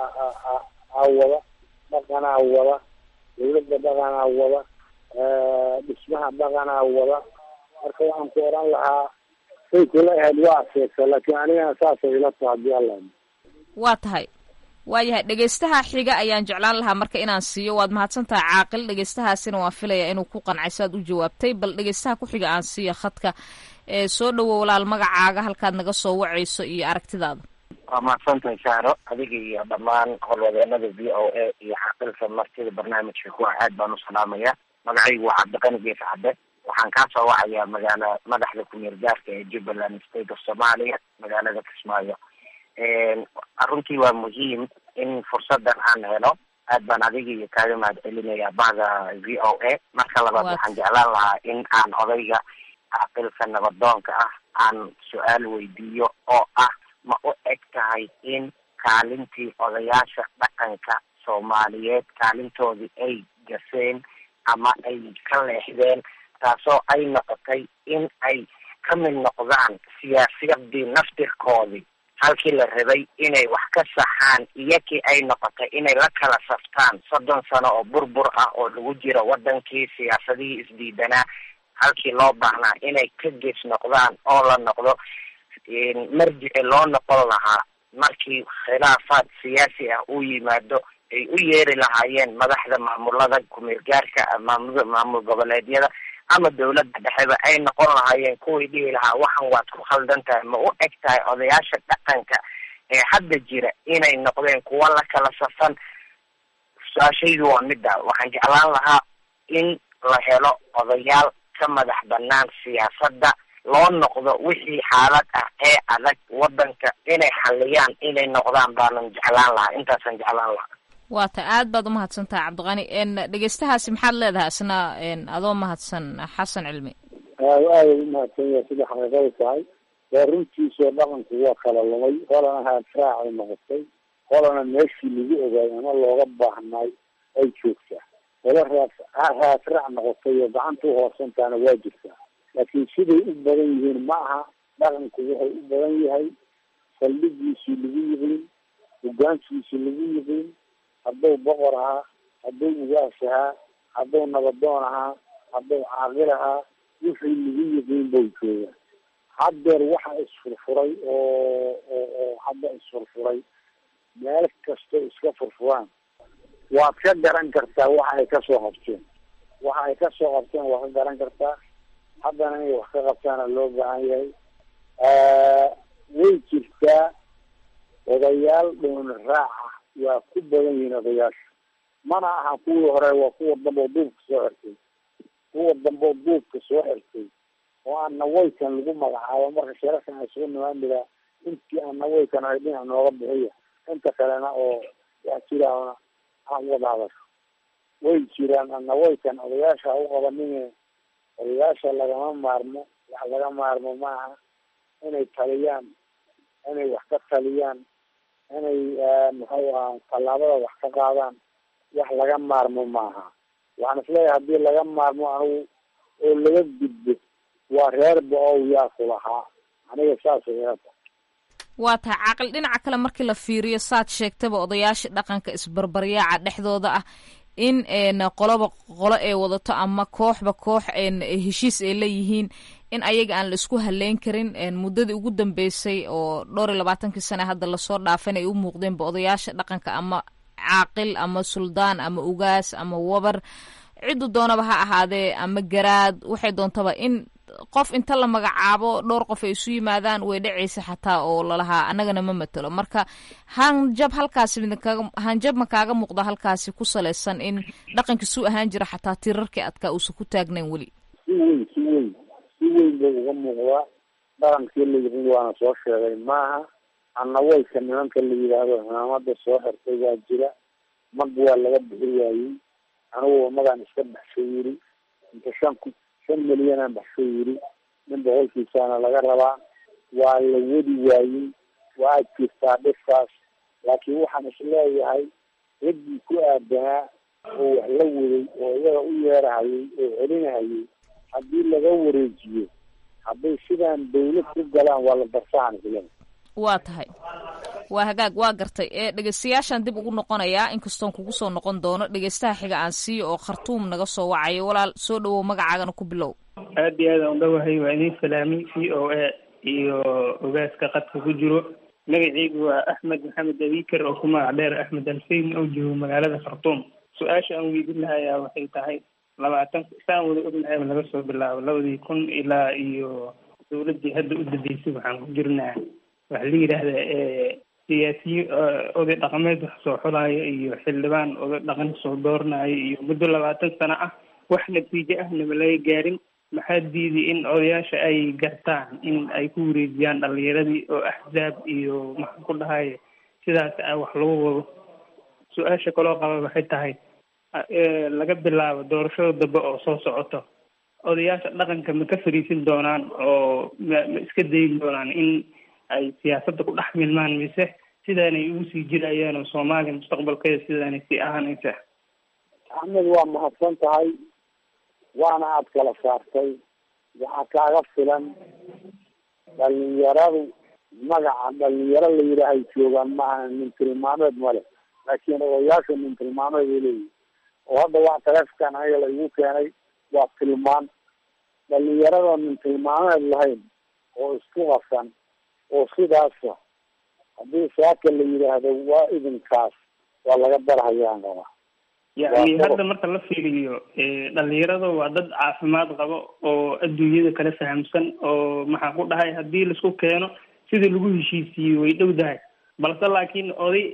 aa wada dhaqanaa wada dawladda dhaqanaa wada dhismaha dhaqanaa wada marka waxaan ku oran lahaa say kula ahayd waa adkeysa laakiin anigana saasay ila taha hadii alla waa tahay waayahay dhegeystaha xiga ayaan jeclaan lahaa marka inaan siiyo waad mahadsan tahay caaqil dhegeystahaasina waan filayaa inuu ku qancay saad u jawaabtay bal dhegeystaha ku xiga aan siiyo khadka soo dhowo walaal magacaaga halkaad naga soo wacayso iyo aragtidaada waa mahadsantahay saaro adiga iyo dhammaan howlwadeenada v o a iyo caaqilka martida barnaamijka kuwa aad baan u salaamaya magacaygu waa cabdiqani gees cadde waxaan kaa soo wacayaa magaala madaxda ku-meel gaarka ee jubbaland state of somalia magaalada kismaayo runtii waa muhiim in fursadan aan helo aad baan adiga iyo kaaga mahad celinayaa bahda v o a marka labaad waxaan jeclaan lahaa in aan odayga caaqilka nabadoonka ah aan su-aal weydiiyo oo ah ma u eg tahay in kaalintii odayaasha dhaqanka soomaaliyeed kaalintoodii ay gaseen ama ay ka leexdeen taasoo ay noqotay in ay ka mid noqdaan siyaasiyadii naftirkoodii halkii la rabay inay wax ka saxaan iyakii ay noqotay inay la kala saftaan soddon sano oo burbur ah oo lagu jiro wadankii siyaasadihii isdiidanaa halkii loo baahnaa inay ka gees noqdaan oo la noqdo marjici loo noqon lahaa markii khilaafaad siyaasi ah uu yimaado ay u yeeri lahaayeen madaxda maamulada kumeel gaarka maamul maamul goboleedyada ama dawladda dhexeba ay noqon lahaayeen kuwii dhihi lahaa waxan waad ku khaldan tahay ma u eg tahay odayaasha dhaqanka ee hadda jira inay noqdeen kuwa la kala safan su-aashaydu waa midda waxaan jeclaan lahaa in la helo odayaal ka madax banaan siyaasadda loo noqdo wixii xaalad ah ee adag wadanka inay xaliyaan inay noqdaan baanan jeclaan lahaa intaasaan jeclaan lahaa waa ta aad baad umahadsantaha cabdiqani dhegeystahaasi maxaad leedahay isna adoo mahadsan xasan cilmi aad aada umahadsan yahay sida xaqiiqada tahay waa runtiisoo dhaqanku waa kala lumay holana haadraacay noqotay holana meeshii lagu ogaay ama looga baahnay ay joogtaa hola raas haadraac noqotay oo gacanta uhoosantaana waa jirtaa laakiin siday u badan yihiin ma aha dhaqanku wuxuu u badan yahay saldhigiisii lagu yiqiin hogaankiisii lagu yiqiin hadduu boqor ahaa hadduu ugaas ahaa hadduu nabadoon ahaa hadduu caaqil ahaa wixii lagu yiqiin bau jooga haddeer waxa isfurfuray oo oo hadda isfurfuray meel kastoo iska furfuraan waad ka garan kartaa waxa ay kasoo qabteen waxa ay kasoo qabteen waad ka garan kartaa haddana inay wax ka qabtaana loo baahan yahay way jirtaa odayaal dhoon raaca waa ku badan yihiin odayaasha mana aha kuwii hore waa kuwa dambe oo duubka soo xirtay kuwa dambe oo duubka soo xirtay oo aan nawaykan lagu magacaabo marka shirarkan ay sugu nimaamidaa intii aan nawaykan ay dhinac nooga bixiya inta kalena oo wax jiraana aan wada hadasho way jiraan aan nawaykan odayaasha u qabanine odayaasha lagama maarmo wax laga maarmo maaha inay taliyaan inay wax ka taliyaan inay muxuu aha tallaabada wax ka qaadaan wax laga maarmo maaha waxaan isleeyahay haddii laga maarmo anigu oo laga gudbo waa reer ba-ow yaa ku lahaa aniga saasay ila tahay waa tahay caaqil dhinaca kale markii la fiiriyo saad sheegtaba odayaasha dhaqanka isbarbaryaaca dhexdooda ah in qoloba qolo ay wadato ama kooxba koox heshiis ay leeyihiin in ayaga aan la isku haleyn karin muddadii ugu dambeysay oo dhowr iyo labaatankii sane hadda lasoo dhaafan ay u muuqdeenba odayaasha dhaqanka ama caaqil ama suldaan ama ugaas ama wabar ciddu doonaba ha ahaadee ama garaad waxay doontaba in qof inta la magacaabo dhowr qof ay isu yimaadaan way dhacaysa xataa oo lalahaa annagana ma matelo marka hanjab halkaasi midkaga hanjab ma kaaga muuqda halkaasi ku salaysan in dhaqankii suu ahaan jira xataa tirarkii adkaa uusan ku taagnayn weli si weyn si weyn si weyn buu uga muuqdaa dhaqankii la yiqin waana soo sheegay maaha annawayka nimanka la yidhaahdo cimaamada soo xirtay waa jira mag waa laga bixi waayey anigu magaan iska baxshay yiri inta shan ku shan milyanaan baxshay yiri nin boqolkiisaana laga rabaa waa la wadi waayey waa jirtaa dhiskaas laakiin waxaan isleeyahay raggii ku aadanaa oo wax la waday oo iyaga u yeerahayay oo celinahayay haddii laga wareejiyo hadday sidaan dawlad ku galaan waa la darsahan isleeyahay waa tahay waa hagaag waa gartay ee dhegeystayaashaan dib ugu noqonayaa inkastoon kugu soo noqon doono dhegeystaha xiga aan siiyo oo khartuum naga soo wacayo walaal soo dhawow magacaagana ku bilow aad iyo aad aan udhawahay waa idin salaami v o a iyo ogaaska qadka ku jiro magaceygu waa axmed maxamed abiker oo ku magac dheer axmed alfeyn oo joogo magaalada khartuum su-aasha aan weydin lahayaa waxay tahay labaatan saan wada ognahay laga soo bilaabo labadii kun ilaa iyo dawladii hadda u dambeysay waxaan ku jirnaa waxa la yidhaahdaa siyaasiyiin oday dhaqameed wax soo xulaayo iyo xildhibaan oday dhaqan soo dooranayo iyo muddo labaatan sano ah wax natiijo ahnaba laga gaarin maxaa diiday in odayaasha ay gartaan in ay ku wareejiyaan dhalinyaradii oo axzaab iyo maxaan ku dhahay sidaas wax lagu wado su-aasha kaloo qaba waxay tahay laga bilaabo doorashada dambe oo soo socoto odayaasha dhaqanka ma ka fariisin doonaan oo ma ma iska dayin doonaan in ay siyaasadda ku dhex milmaan mise sidaanay ugu sii jirayaan oo soomaaliya mustaqbalkeeda sidaanay sii ahaanaysa axmed waa mahadsan tahay waana aada kala saartay waxaa kaaga filan dhalinyaradu magaca dhalinyaro la yidhaahay joogaan maaha nin tilmaameed male laakiin odayaasha nin tilmaameed ay leeyihin oo hadda waa taleefkan aniga la igu keenay waa tilmaan dhalinyarada nin tilmaameed lahayn oo isku qasan oo sidaasa haddii saaka la yidhaahdo waa idinkaas waa laga darhayaan qabaa yacni hadda marka la fiiriyo dhalinyarada waa dad caafimaad qabo oo adduunyada kala fahamsan oo maxaan ku dhahay haddii laisku keeno sidii lagu heshiisiiyey way dhow dahay balse laakiin oday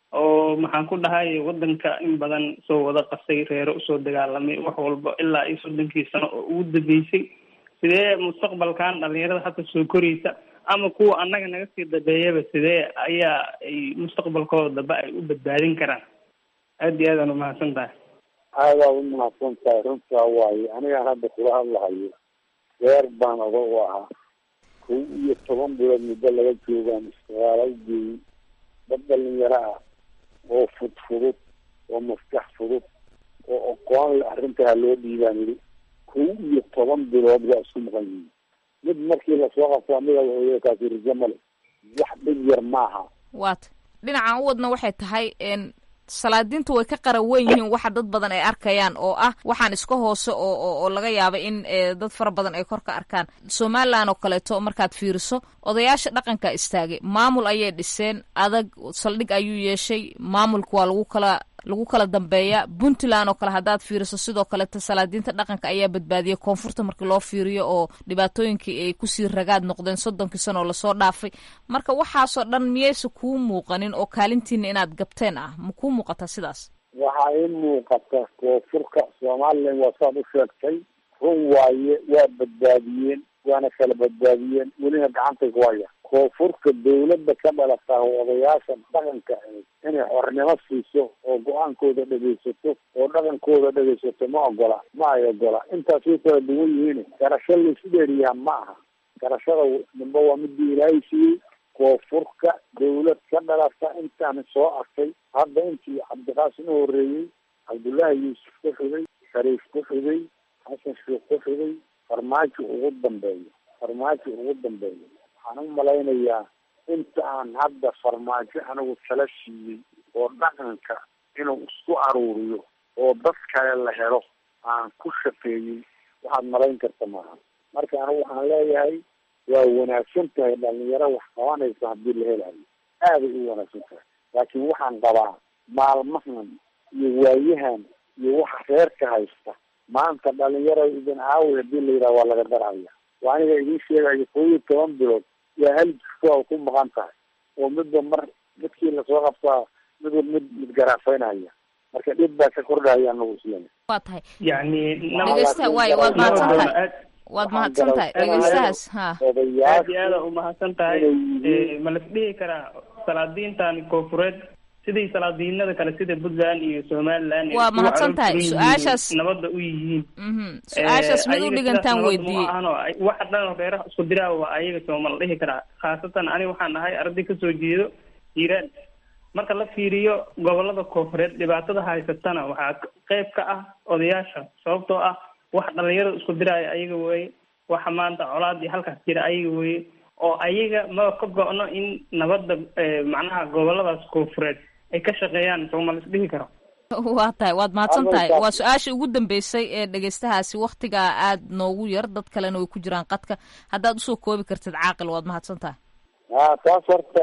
oo maxaan ku dhahay wadanka in badan soo wada qasay reero usoo dagaalamay wax walba ilaa iyo soddonkii sano oo ugu dambeysay sidee mustaqbalkan dhalinyarada hadda soo koraysa ama kuwa annaga naga sii dambeeyaba sidee ayaa ay mustaqbalkooda dambe ay u badbaadin karaan aada iyo aadaan umahadsan tahay aadaa u mahadsan tahay runtaa waaye anigaan hadda kula hadlahayo reer baan oga u ahaa kow iyo toban bilood muddo laga joogaan istiqaala ugeeyey dad dhalinyaro ah oo fudfudud oo maskax fudud oo aqoon le arrintaa loo dhiibaan yidhi kow iyo toban bilood waa isku maqan yihiin mid markii lasoo qabto amiga wuxuu kaasi rijo male wax dhib yar maaha waata dhinacan u wadna waxay tahay salaadiintu way ka qara weyn yihiin waxa dad badan ay arkayaan oo ah waxaan iska hoose oo oo laga yaaba in dad fara badan ay kor ka arkaan somalilan oo kaleeto markaad fiiriso odayaasha dhaqanka istaagay maamul ayay dhiseen adag saldhig ayuu yeeshay maamulka waa lagu kala lagu kala dambeeya puntland oo kale haddaad fiiriso sidoo kaleeto salaadiinta dhaqanka ayaa badbaadiyay koonfurta markii loo fiiriyo oo dhibaatooyinkii ay kusii ragaad noqdeen soddonkii sano oo lasoo dhaafay marka waxaasoo dhan miyaysa kuu muuqanin oo kaalintiina inaad gabteen ah ma kuu muuqataa sidaas waxaa ii muuqata koonfurka somalilan waa saad u sheegtay run waaye waa badbaadiyeen waana kala badbaadiyeen welina gacantay ku haya koonfurka dawladda ka dhalataa odayaasha dhaqanka ahayd inay xornimo siiso oo go-aankooda dhegaysato oo dhaqankooda dhegaysato ma ogola ma ay ogola intaas way kala duwan yihiin garasho laisu dheeriyaa ma aha garashada nimba waa midii ilaahay siiyey koonfurka dawlad ka dhalata intaan soo arkay hadda intii cabdiqaasim u horeeyey cabdullaahi yuusuf ku xigay shariif ku xigay xasan sheekh ku xigay farmaajo ugu dambeeyo farmaajo ugu dambeeyo waxaan u malaynayaa inta aan hadda farmaajo anigu tala siiyey oo dhaqanka inuu isku aruuriyo oo dad kale la helo aan ku shaqeeyey waxaad malayn karta maaha marka anigu waxaan leeyahay waa wanaagsan tahay dhalinyaro wax qabanaysa haddii la helayo aaday u wanaagsan tahay laakiin waxaan qabaa maalmahan iyo waayahan iyo waxa reerka haysta maanta dhalinyaro idin aawi hadii la yidhaha waa laga daraya waa aniga idiin sheegayo kow iyo toban bilood yaa hal jirto a ku maqan tahay oo midba mar midkii lasoo qabtaa midba mid mid garaafaynaya marka dhib baa ka kordhaya anagu islen waa tahay yani dhegeysta waayo waad mahadsan tahay waad mahadsan tahay dhegeystahaas ha aad iyo aada umahadsan tahay ma las dhihi karaa salaadiintan koonfureed sidii salaadiinada kale sida puntland iyo somaliland waa mahadsan tahay su-aashaas nabadda u yihiin su-aashaas mid u dhigantaan weydiiyey waxa dhan reeraha isku diraa waa ayaga sooma la dhihi karaa khaasatan ani waxaan ahay arday kasoo jeedo hiiraan marka la fiiriyo gobolada koonfureed dhibaatada haysatana waxaa qeyb ka ah odayaasha sababtoo ah wax dhalinyarada isku diraayo ayaga weeye waxa maanta colaadii halkaas jira ayaga weeye oo ayaga ma ka go-no in nabadda macnaha goboladaas koonfureed ay ka shaqeeyaan sooma la isdhihi karo waa tahay waad mahadsan tahay waa su-aashii ugu dambeysay ee dhegeystahaasi waktigaa aada noogu yar dad kalena way ku jiraan qadka haddaad usoo koobi kartid caaqil waad mahadsan tahay a taas horta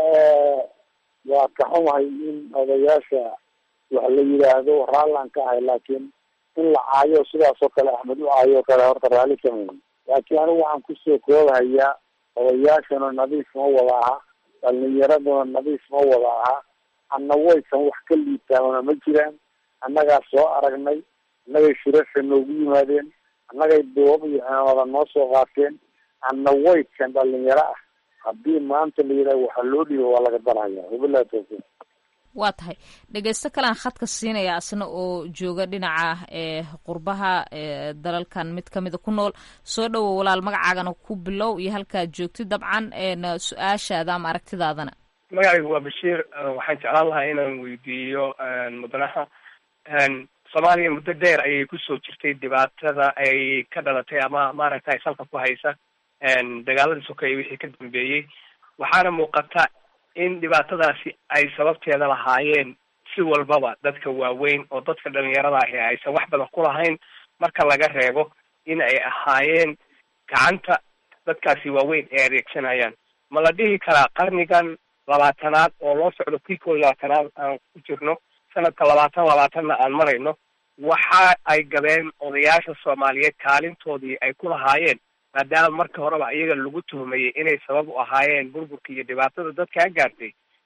waa ka xumahay in odayaasha wax la yidhaahdo raallaan ka ahay laakiin in la caayo sidaas oo kale axmed u caayo o kale horta raalli sameyn laakiin anigu waxaan kusoo koobahayaa odayaashana nadiif ma wada aha dhalinyaraduna nadiif ma wada aha anna waysan wax ka liitaamana ma jiraan annagaa soo aragnay annagay shirasha noogu yimaadeen annagay doob iyo cimaamada noo soo qaateen anna waykan dhalinyaro ah haddii maanta la yidhaha waxaa loo dhiiba waa laga darhaya wabilahi tawfiiq waa tahay dhegeysto kalean khadka siinaya asna oo jooga dhinaca qurbaha dalalkan mid kamida ku nool soo dhowow walaal magacaagana ku bilow iyo halkaad joogtid dabcan su-aashaada ama aragtidaadana magacaygu waa bashiir waxaan jeclaan lahaa inaan weydiiyo mudanaha soomaaliya muddo dheer ayay kusoo jirtay dhibaatada ay ka dhalatay ama maaragtay salka ku haysa dagaaladii sokeeye wixii ka dambeeyey waxaana muuqata in dhibaatadaasi ay sababteeda lahaayeen si walbaba dadka waaweyn oo dadka dhalinyarada ahi aysan wax badan ku lahayn marka laga reebo in ay ahaayeen gacanta dadkaasi waaweyn ay adeegsanayaan ma la dhihi karaa qarnigan labaatanaad oo loo socdo kii koo iyo labaatanaad aan ku jirno sanadka labaatan labaatanna aan marayno waxa ay gabeen odayaasha soomaaliyeed kaalintoodii ay ku lahaayeen maadaama marka horeba iyaga lagu tuhmayay inay sabab u ahaayeen burburka iyo dhibaatada dadkaa gaartay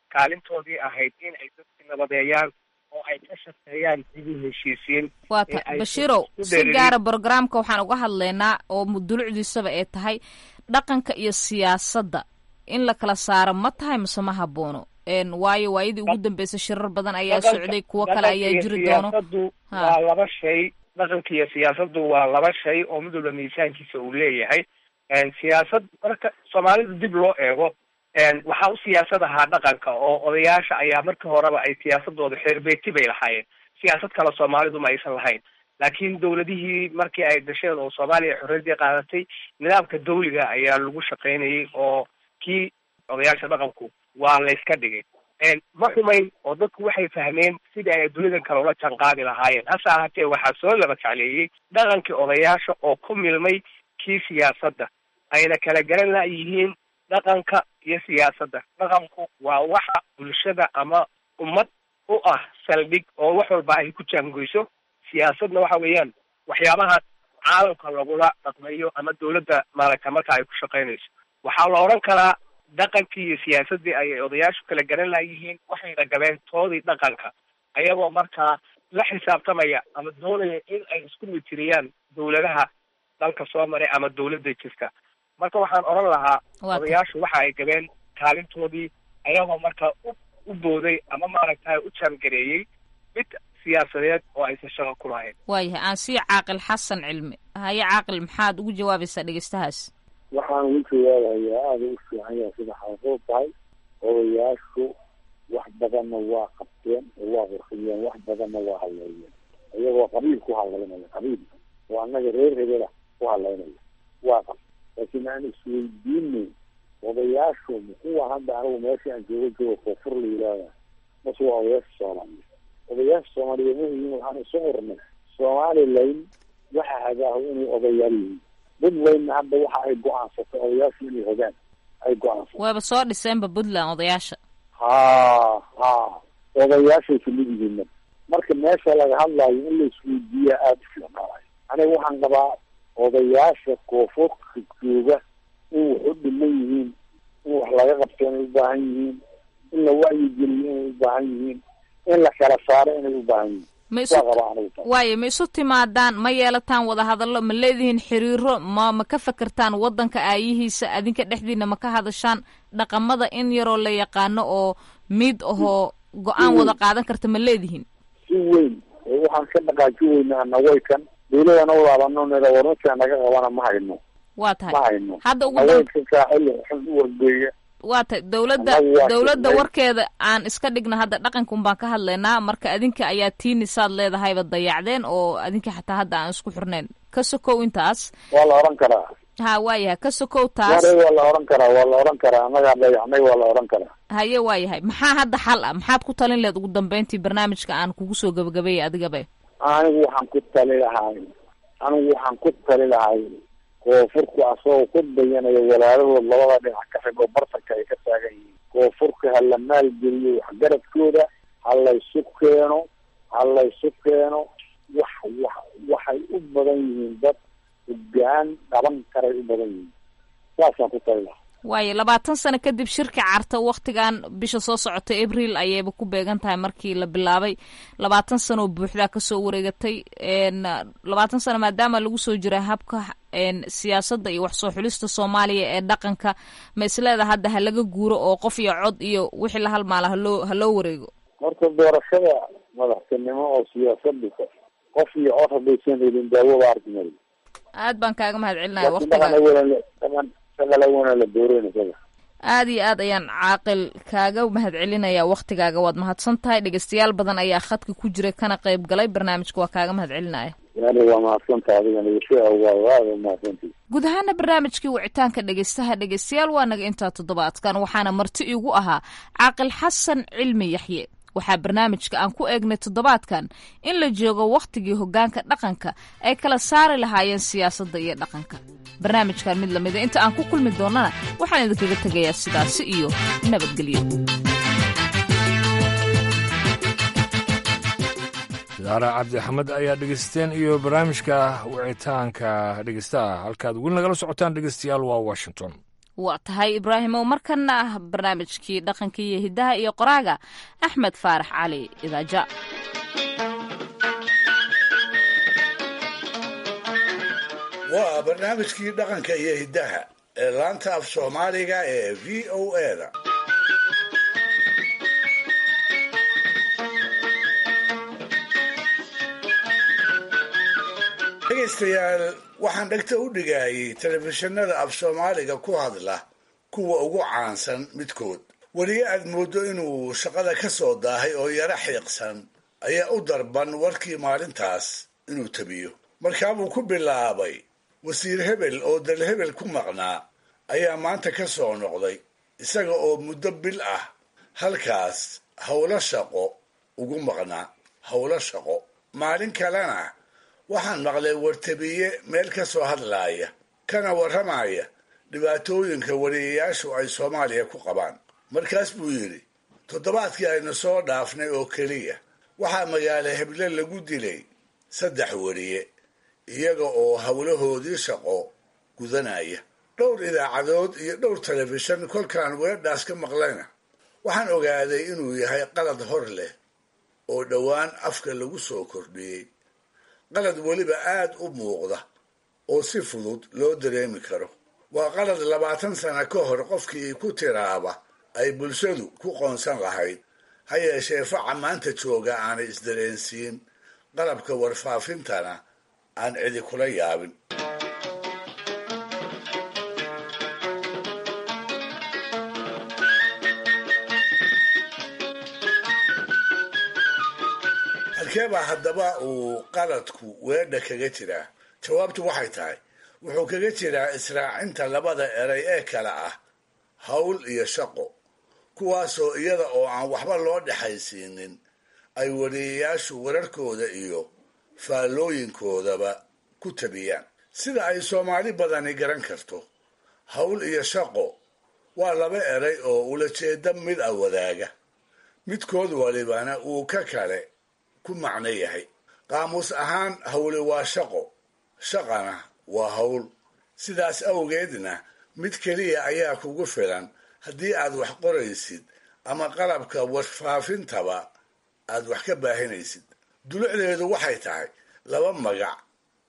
kaalintoodii ahayd in ay dadka nabadeeyaan oo ay ka shaqeeyaan dib u heshiisiin waa ta bashiirow si gaara brogramka waxaan uga hadlaynaa oo mudulucdiisaba ee tahay dhaqanka iyo siyaasadda in la kala saaro ma tahay mise ma haboono waayo waayadii ugu dambeysay shirar badan ayaa socday kuwo kale ayaa jiri doono siyaasadu waa laba shay dhaqanka iyo siyaasaddu waa laba shay oo mid walba miisaankiisa uu leeyahay siyaasad marka soomaalida dib loo eego waxaa u siyaasad ahaa dhaqanka oo odayaasha ayaa markii horeba ay siyaasadooda xeerbeeti bay lahaayeen siyaasad kale soomaalidu ma aysan lahayn laakiin dawladihii markii ay dhasheen oo soomaaliya xorriyadii qaadatay nidaamka dawliga ayaa lagu shaqaynayay oo kii odayaasha dhaqanku waa layska dhigay ma xumayn oo dadku waxay fahmeen sidii ay dunidan kale ula janqaadi lahaayeen hase ahaatee waxaa soo laba jecleeyey dhaqankii odayaasha oo ku milmay kii siyaasadda ayna kala garan layihiin dhaqanka iyo siyaasadda dhaqanku waa waxa bulshada ama ummad u ah saldhig oo wax walba ay ku jaangoyso siyaasadna waxa weeyaan waxyaabaha caalamka lagula dhaqmayo ama dawladda maaragta marka ay ku shaqaynayso waxaa la odhan karaa dhaqankii iyo siyaasaddii ayay odayaashu kala garan layihiin waxayna gabeen toodii dhaqanka ayagoo markaa la xisaabtamaya ama doonaya in ay isku mitiriyaan dawladaha dalka soo maray ama dawladda jirta marka waxaan odhan lahaa odayaashu waxa ay gabeen kaalintoodii ayagoo markaa u u booday ama maaragtay u jaangareeyey mid siyaasadeed oo aysan shaqo ku lahayn waayahay aan sii caaqil xasan cilmi haye caaqil maxaad ugu jawaabaysaa dhegeystahaas waxaan ugu jawaabayaa aada u fiican yahay sida xaasuub tahay odayaashu wax badanna waa qabteen oo waa qurxiyeen wax badanna waa hadleeyeen iyagoo qabiil ku hadlaynaya qabiil oo annaga reer hebela ku hadlaynaya waa qab laakiin aan isweydiinay odayaashu muxuu hadda anigu meesha aan jooga joogo koonfur la yidhaahda mase waa odayaasha soomaaliyeed odayaasha soomaaliyeed mahiin waxaan isu qurnay somalilan waxa hagaaho inay odayaal yihiin puntlandna hadda waxa ay go-aansatay odayaashu inay hogaan ay go-aansatay wayba soo dhiseenba puntland odayaasha ha ha odayaashay kamid yihiin marka meesha laga hadlaayo in la isweydiiyaa aada u fiicnaanayo aniga waxaan qabaa odayaasha koonfurka jooga in wax u dhiman yihiin in wax laga qabto inay u baahan yihiin in la wacyigeliyo inay u baahan yihiin in la kala saaro inay u baahan yihiin ma isu waayo ma isu timaadaan ma yeelataan wadahadallo ma leedihiin xiriiro ma ma ka fekertaan waddanka aayihiisa adinka dhexdiina ma ka hadashaan dhaqamada in yaroo la yaqaano oo mid ahoo go-aan wada qaadan karta ma leedihiin si weyn waxaan ka dhaqaaji weynaa nawaykan dawladana wadaadano nida warmarkaa naga qabana ma hayno waa tahay ma hayno hadda ugu nawaykan saaxil xun u wargeeya waa tahay dawladda dawladda warkeeda aan iska dhigna hadda dhaqankan baan ka hadlaynaa marka adinka ayaa tiinisaad leedahayba dayacdeen oo adinka xataa hadda aan isku xirnayn ka sokow intaas waa la odhan karaa ha waayahay ka sokow taas waa la odhan karaa waa la odhan karaa annagaa dayacnay waa la odhan karaa haye waayahay maxaa hadda xal ah maxaad ku talin leed ugu dambeyntii barnaamijka aan kugu soo gabagabeeyay adigabe anigu waxaan ku tali lahay anigu waxaan ku tali lahay koonfurku asagoo ku dayanayo walaalahood labada dhinac ka xig oo bartanka ay ka taagan yihiin koonfurka ha la maalgeliyo waxgaradkooda ha laysu keeno ha laysu keeno wax wax waxay u badan yihiin dad hogaan dhaban karay u badan yihiin saasaan ku tali lahaa waayo labaatan sano kadib shirka carta waktigan bisha soo socota abril ayayba ku beegan tahay markii la bilaabay labaatan sano oo buuxdaa kasoo wareegatay labaatan sano maadaama lagu soo jira habka siyaasadda iyo wax soo xulista soomaaliya ee dhaqanka ma isleeda hadda ha laga guuro oo qof iyo cod iyo wixii la halmaala haloo haloo wareego horta doorashada madaxtinimo oo siyaasadu qof iyo cod haddaysan helin daawada arkimal aad baan kaaga mahad celinaya laakiin waktiga dhaqan shaqalawana la dooreynaysaa aad iyo aad ayaan caaqil kaaga mahad celinayaa waktigaaga waad mahadsan tahay dhegeystayaal badan ayaa khadka ku jira kana qayb galay barnaamijka waa kaaga mahad celinaya yani waa mahadsanta adigana ishaa waa aada mahadsantii guud ahaana barnaamijkii wicitaanka dhegeystaha dhegeystayaal waa naga intaa toddobaadkan waxaana marti igu ahaa caaqil xasan cilmi yaxye waxaa barnaamijka aan ku eegnay toddobaadkan in la joogo wakhtigii hoggaanka dhaqanka ay kala saari lahaayeen siyaasadda iyo dhaqanka barnaamijkan mid lamida inta aan ku kulmi doonnana waxaan idinkaga tegayaa sidaasi iyo nabadgelyo idaara cabdi axmed ayaa dhegeysteen iyo barnaamijka wicitaanka dhegeystaha halkaad weli nagala socotaan dhegeystayaal waa washington waa tahay ibraahimow markana ah barnaamijkii dhaqanka iyo hiddaha iyo qoraaga axmed faarax cali idaaja waa barnaamijkii dhaqanka iyo hiddaha ee laanta af soomaaliga ee v o eda dhegaystayaal waxaan dhegta u dhigayay telefishinada af soomaaliga ku hadla kuwa ugu caansan midkood weliga aad mooddo inuu shaqada ka soo daahay oo yaro xiiqsan ayaa u darban warkii maalintaas inuu tabiyo markaabuu ku bilaabay wasiir hebel oo dal hebel ku maqnaa ayaa maanta ka soo noqday isaga oo muddo bil ah halkaas howlo shaqo ugu maqnaa howlo shaqo maalin kalena waxaan maqlay wartabiye meel ka soo hadlaaya kana warramaya dhibaatooyinka wariyayaashu ay soomaaliya ku qabaan markaas buu yidhi toddobaadkii aynu soo dhaafnay oo keliya waxaa magaalo heble lagu dilay saddex wariye iyaga oo howlahoodii shaqo gudanaya dhowr idaacadood iyo dhowr telefishan kolkaan weedhaas ka maqlayna waxaan ogaaday inuu yahay qalad hor leh oo dhowaan afka lagu soo kordhiyey qalad weliba aad u muuqda oo si fudud loo dareemi karo waa qalad labaatan sano ka hor qofkii ku tiraaba ay bulshadu ku qoonsan lahayd ha yeeshee faca maanta jooga aanay isdareensiin qalabka warfaafintana aan cidi kula yaabin halkeebaa haddaba uu qaladku weedha kaga jiraa jawaabtu waxay tahay wuxuu kaga jiraa israacinta labada eray ee kale ah hawl iyo shaqo kuwaasoo iyada oo aan waxba loo dhexaysiinin ay wariyayaashu wararkooda iyo faallooyinkoodaba ku tabiyaan sida ay soomaali badani garan karto hawl iyo shaqo waa laba eray oo ulajeeda mid a wadaaga midkood walibana uu ka kale ku macno yahay qaamuus ahaan hawli waa shaqo shaqana waa hawl sidaas awgeedna mid keliya ayaa kugu filan haddii aad wax qoraysid ama qalabka warfaafintaba aad wax ka baahinaysid dulucdeedu waxay tahay laba magac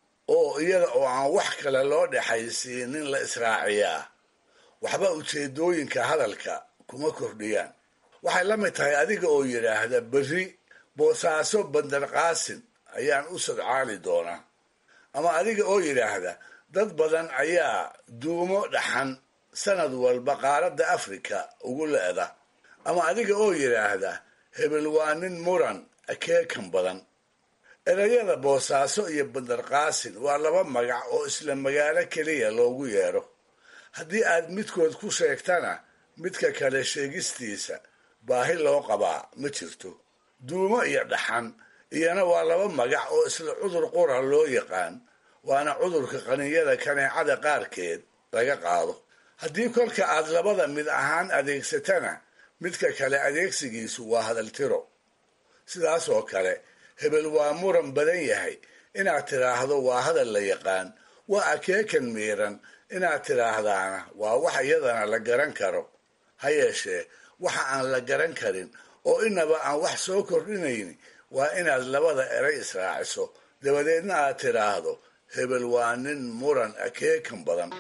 oo iyada oo aan wax kale loo dhexaysiinin la israaciyaa waxba ujeedooyinka hadalka kuma kordhiyaan waxay la mid tahay adiga oo yidhaahda berri boosaaso bandar qaasin ayaan u sadcaali doonaa ama adiga oo yidhaahda dad badan ayaa duumo dhaxan sanad walba qaaradda afrika ugu le'da ama adiga oo yidhaahda hebel waa nin muran akeekan badan erayada boosaaso iyo bandar qaasin waa laba magac oo isla magaalo keliya loogu yeedho haddii aad midkood ku sheegtana midka kale sheegistiisa baahi loo qabaa ma jirto duumo iyo dhaxan iyana waa laba magac oo isla cudur qura loo yaqaan waana cudurka qaninyada kaneecada qaarkeed laga qaado haddii kolka aad labada mid ahaan adeegsatana midka kale adeegsigiisu waa hadaltiro sidaas oo kale hebel waa muran badan yahay inaad tidhaahdo waa hadal la yaqaan waa akeekan miiran inaad tidhaahdaana waa wax iyadana la garan karo ha yeeshee waxa aan la garan karin oo inaba aan wax soo kordhinayn waa inaad labada eray israaciso dabadeedna aad tidhaahdo hebel waa nin muran akeekan badan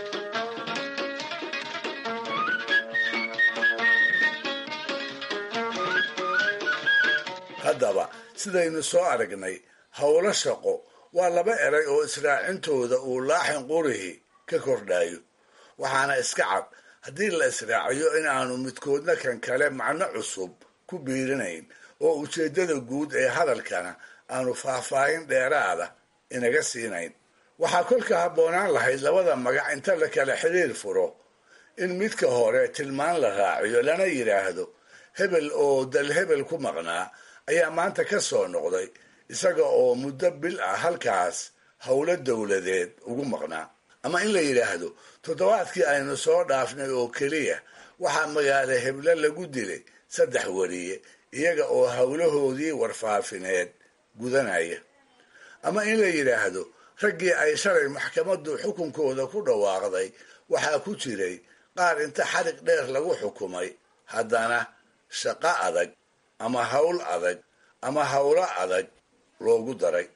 haddaba sidaynu soo aragnay howlo shaqo waa laba eray oo israacintooda uu laaxin qurihi ka kordhayo waxaana iska cad haddii la israaciyo in aanu midkoodna kan kale macno cusub ku biirinayn oo ujeeddada guud ee hadalkana aanu faahfaahin dheeraada inaga siinayn waxaa kolka habboonaan lahayd labada magac inta la kala xiriir furo in midka hore tilmaan la raaciyo lana yidhaahdo hebel oo dal hebel ku maqnaa ayaa maanta ka soo noqday isaga oo muddo bil ah halkaas howlo dowladeed ugu maqnaa ama in la yidhaahdo toddobaadkii aynu soo dhaafnay oo keliya waxaa magaalo heble lagu dilay saddex wariye iyaga oo howlahoodii warfaafineed gudanaya ama in la yidhaahdo raggii ay shalay maxkamaddu xukunkooda ku dhawaaqday waxaa ku jiray qaar inta xarig dheer lagu xukumay haddana shaqo adag ama hawl adag ama hawlo adag loogu daray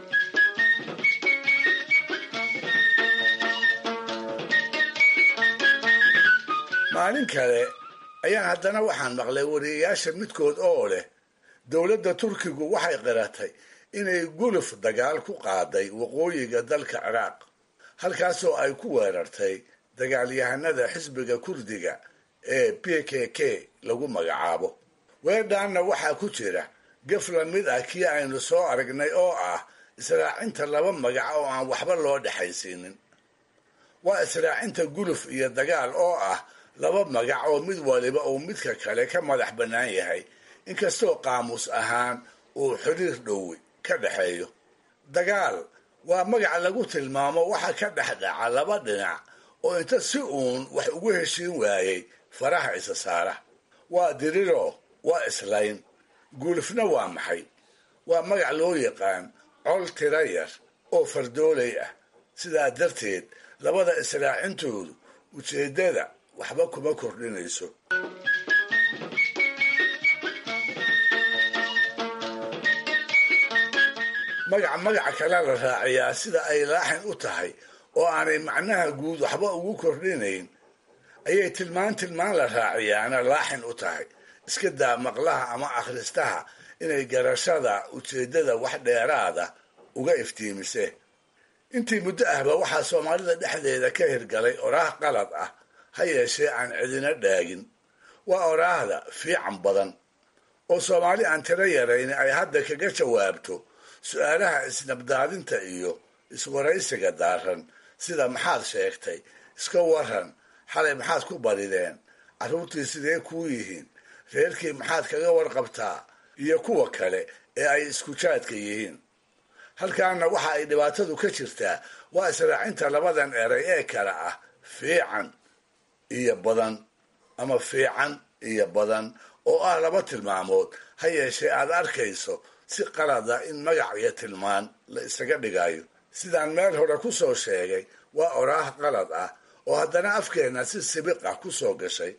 maalin kale ayaan haddana waxaan maqlay wariyayaasha midkood oo leh dowladda turkigu waxay qiratay inay guluf dagaal ku qaaday waqooyiga dalka ciraaq halkaasoo ay ku weerartay dagaalyahanada xisbiga kurdiga ee p k k lagu magacaabo weerdhaanna waxaa ku jira gef la mid ah kii aynu soo aragnay oo ah israacinta laba magac oo aan waxba loo dhexaysiinin waa israacinta guluf iyo dagaal oo ah laba magac oo mid waliba uu midka kale ka madax bannaan yahay inkastoo qaamuus ahaan uu xiriir dhowi ka dhexeeyo dagaal waa magac lagu tilmaamo waxa ka dhex dhaca laba dhinac oo inta si uun wax ugu heshiin waayey faraha isa saara waa diriro waa islayn guulifna waa maxay waa magac loo yaqaan col tira yar oo fardoolay ah sidaa darteed labada israacintoodu ujeeddada waxba kuma kordhinayso magac magaca kale la raaciyaa sida ay laaxin u tahay oo aanay macnaha guud waxba ugu kordhinayn ayay tilmaan tilmaan la raaciyaana laaxin u tahay iska daa maqlaha ama akhristaha inay garashada ujeeddada wax dheeraada uga iftiimise intii muddo ahba waxaa soomaalida dhexdeeda ka hirgalay oraah qalad ah ha yeeshee aan cidina dhaagin waa oraahda fiican badan oo soomaali aan tiro yarayn ay hadda kaga jawaabto su-aalaha isnabdaadinta iyo iswaraysiga daaran sida maxaad sheegtay iska waran xalay maxaad ku barideen carruurtii sidee kuu yihiin reerkii maxaad kaga warqabtaa iyo kuwa kale ee ay iskujaadka yihiin halkaana waxa ay dhibaatadu ka jirtaa waa israacinta labadan eray ee kale ah fiican iyo badan ama fiican iyo badan oo ah laba tilmaamood ha yeeshee aad arkayso si qalada in magac iyo tilmaan la isaga dhigayo sidaan meel hore ku soo sheegay waa oraah qalad ah oo haddana afkeenna si sibiq ah ku soo gashay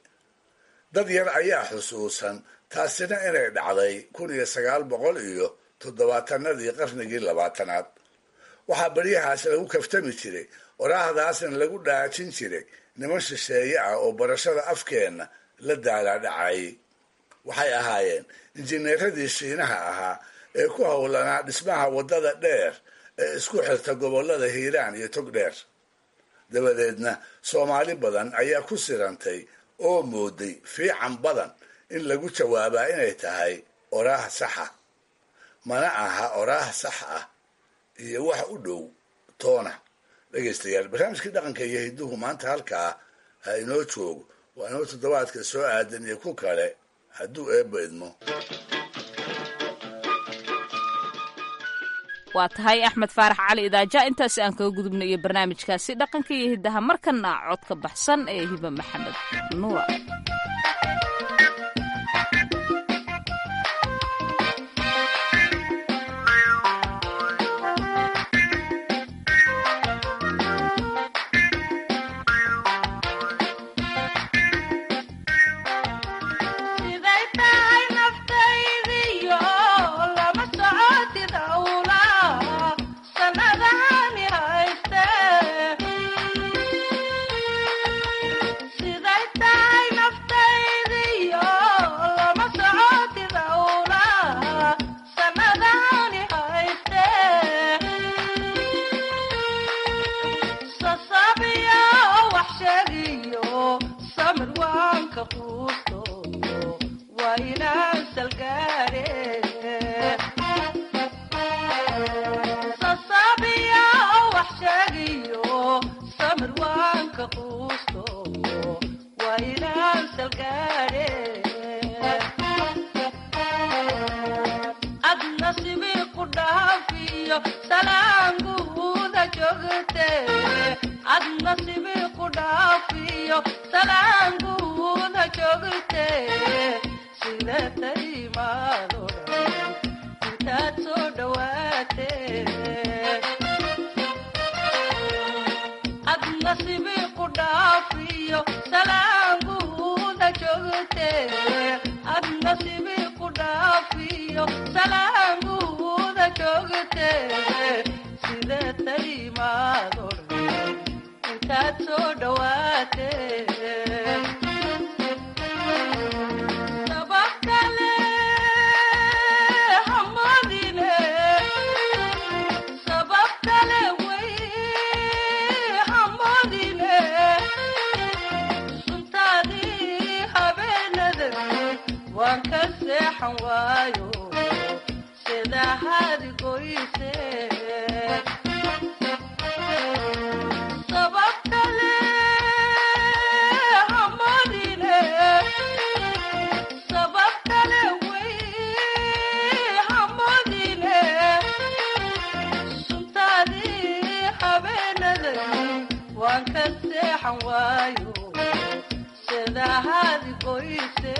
dad yar ayaa xusuusan taasina inay dhacday kun iyo sagaal boqol iyo toddobaatanadii qarnigii labaatanaad waxaa baryahaas lagu kaftami jiray oraahdaasna lagu dhaajin jiray niman shisheeye ah oo barashada afkeenna la daalaadhacayay waxay ahaayeen injineeradii shiinaha ahaa ee ku howlanaa dhismaha waddada dheer ee isku xirta gobollada hiiraan iyo tog dheer dabadeedna soomaali badan ayaa ku sirantay oo mooday fiican badan in lagu jawaabaa inay tahay oraah saxa mana aha oraah sax ah iyo wax u dhow toona dhegaystayaal barnaamijkii dhaqanka iyo hidduhu maanta halkaa ha inoo joogo waa inoo toddobaadka soo aadan iyo ku kale hadduu eebba idmo waa tahay axmed faarax cali idaaja intaasi aan kaga gudubna iyo barnaamijkaasi dhaqanka iyo hiddaha markana codka baxsan ee hiba maxamed nuura ad nasibi ku dhaafiyo sibi ku dhaafiyo salaamuuda joogte sidee talimaado intaad soo dhawaate sabab kale hamadine sabab kale way hamadine suntaadii habeenada waan ka seexan waayo sida hadi goyse sabab kale hamadine sabab kale way hamadine suntaadii habeenada waan ka seexan waayo sida hadi goyse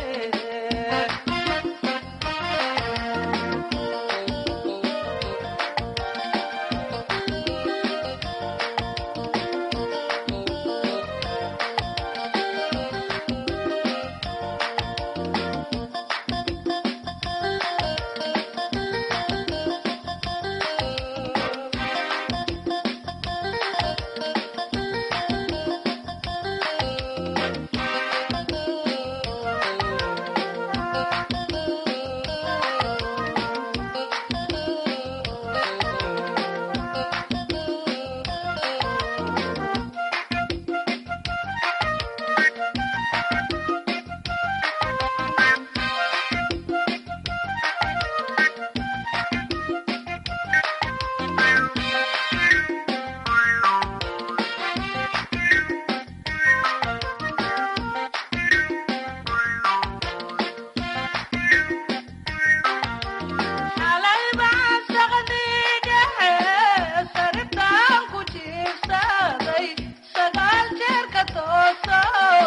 xalay baan saqdii dhexe saritaan ku jiibsaday sagaal jeer ka tooso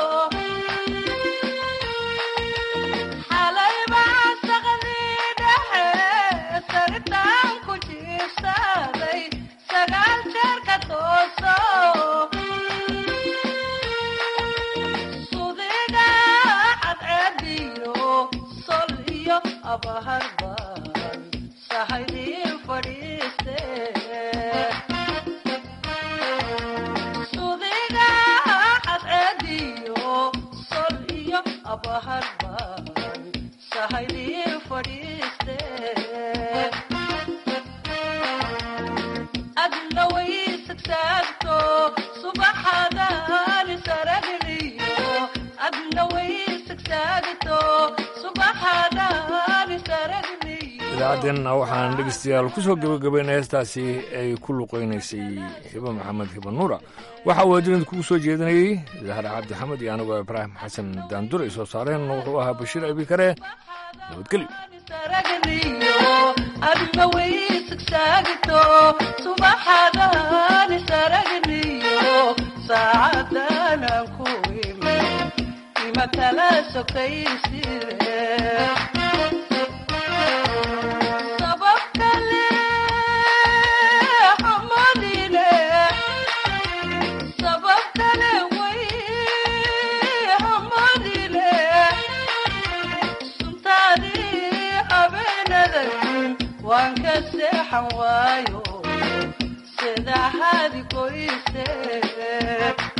xalay baan saqdii dhexe saritaan ku jiibsaday sagaal jeer ka tooso sudiga cadceediyo sol iyo abaharban sahaydii fadhiiste sudiga cadceediyo sol iyo abaharban sahaydii fadhiiste adna way sagsaagto subaxadani saragniyo adna way sagsaagto subaxadani saragniyo idaacadeenna waxaan dhegeystayaal ku soo gebagabaynay heestaasi ay ku luqaynaysay hibo maxamed hibo nuura waxaa waajinad kugu soo jeedinayey zahra cabdi xamed iyo anigoo ibraahim xasan daanduray soo saareen wuxuu ahaa bashiir abikare nabadgelyo saragniyo adna way sagsaagto subaxadani saragniyo saacadanan ku imi ima kala sokaysire sabab kale hamadine sabab kale way hamadine suntaadii habeenada waan ka seexan waayo sida hadi goyse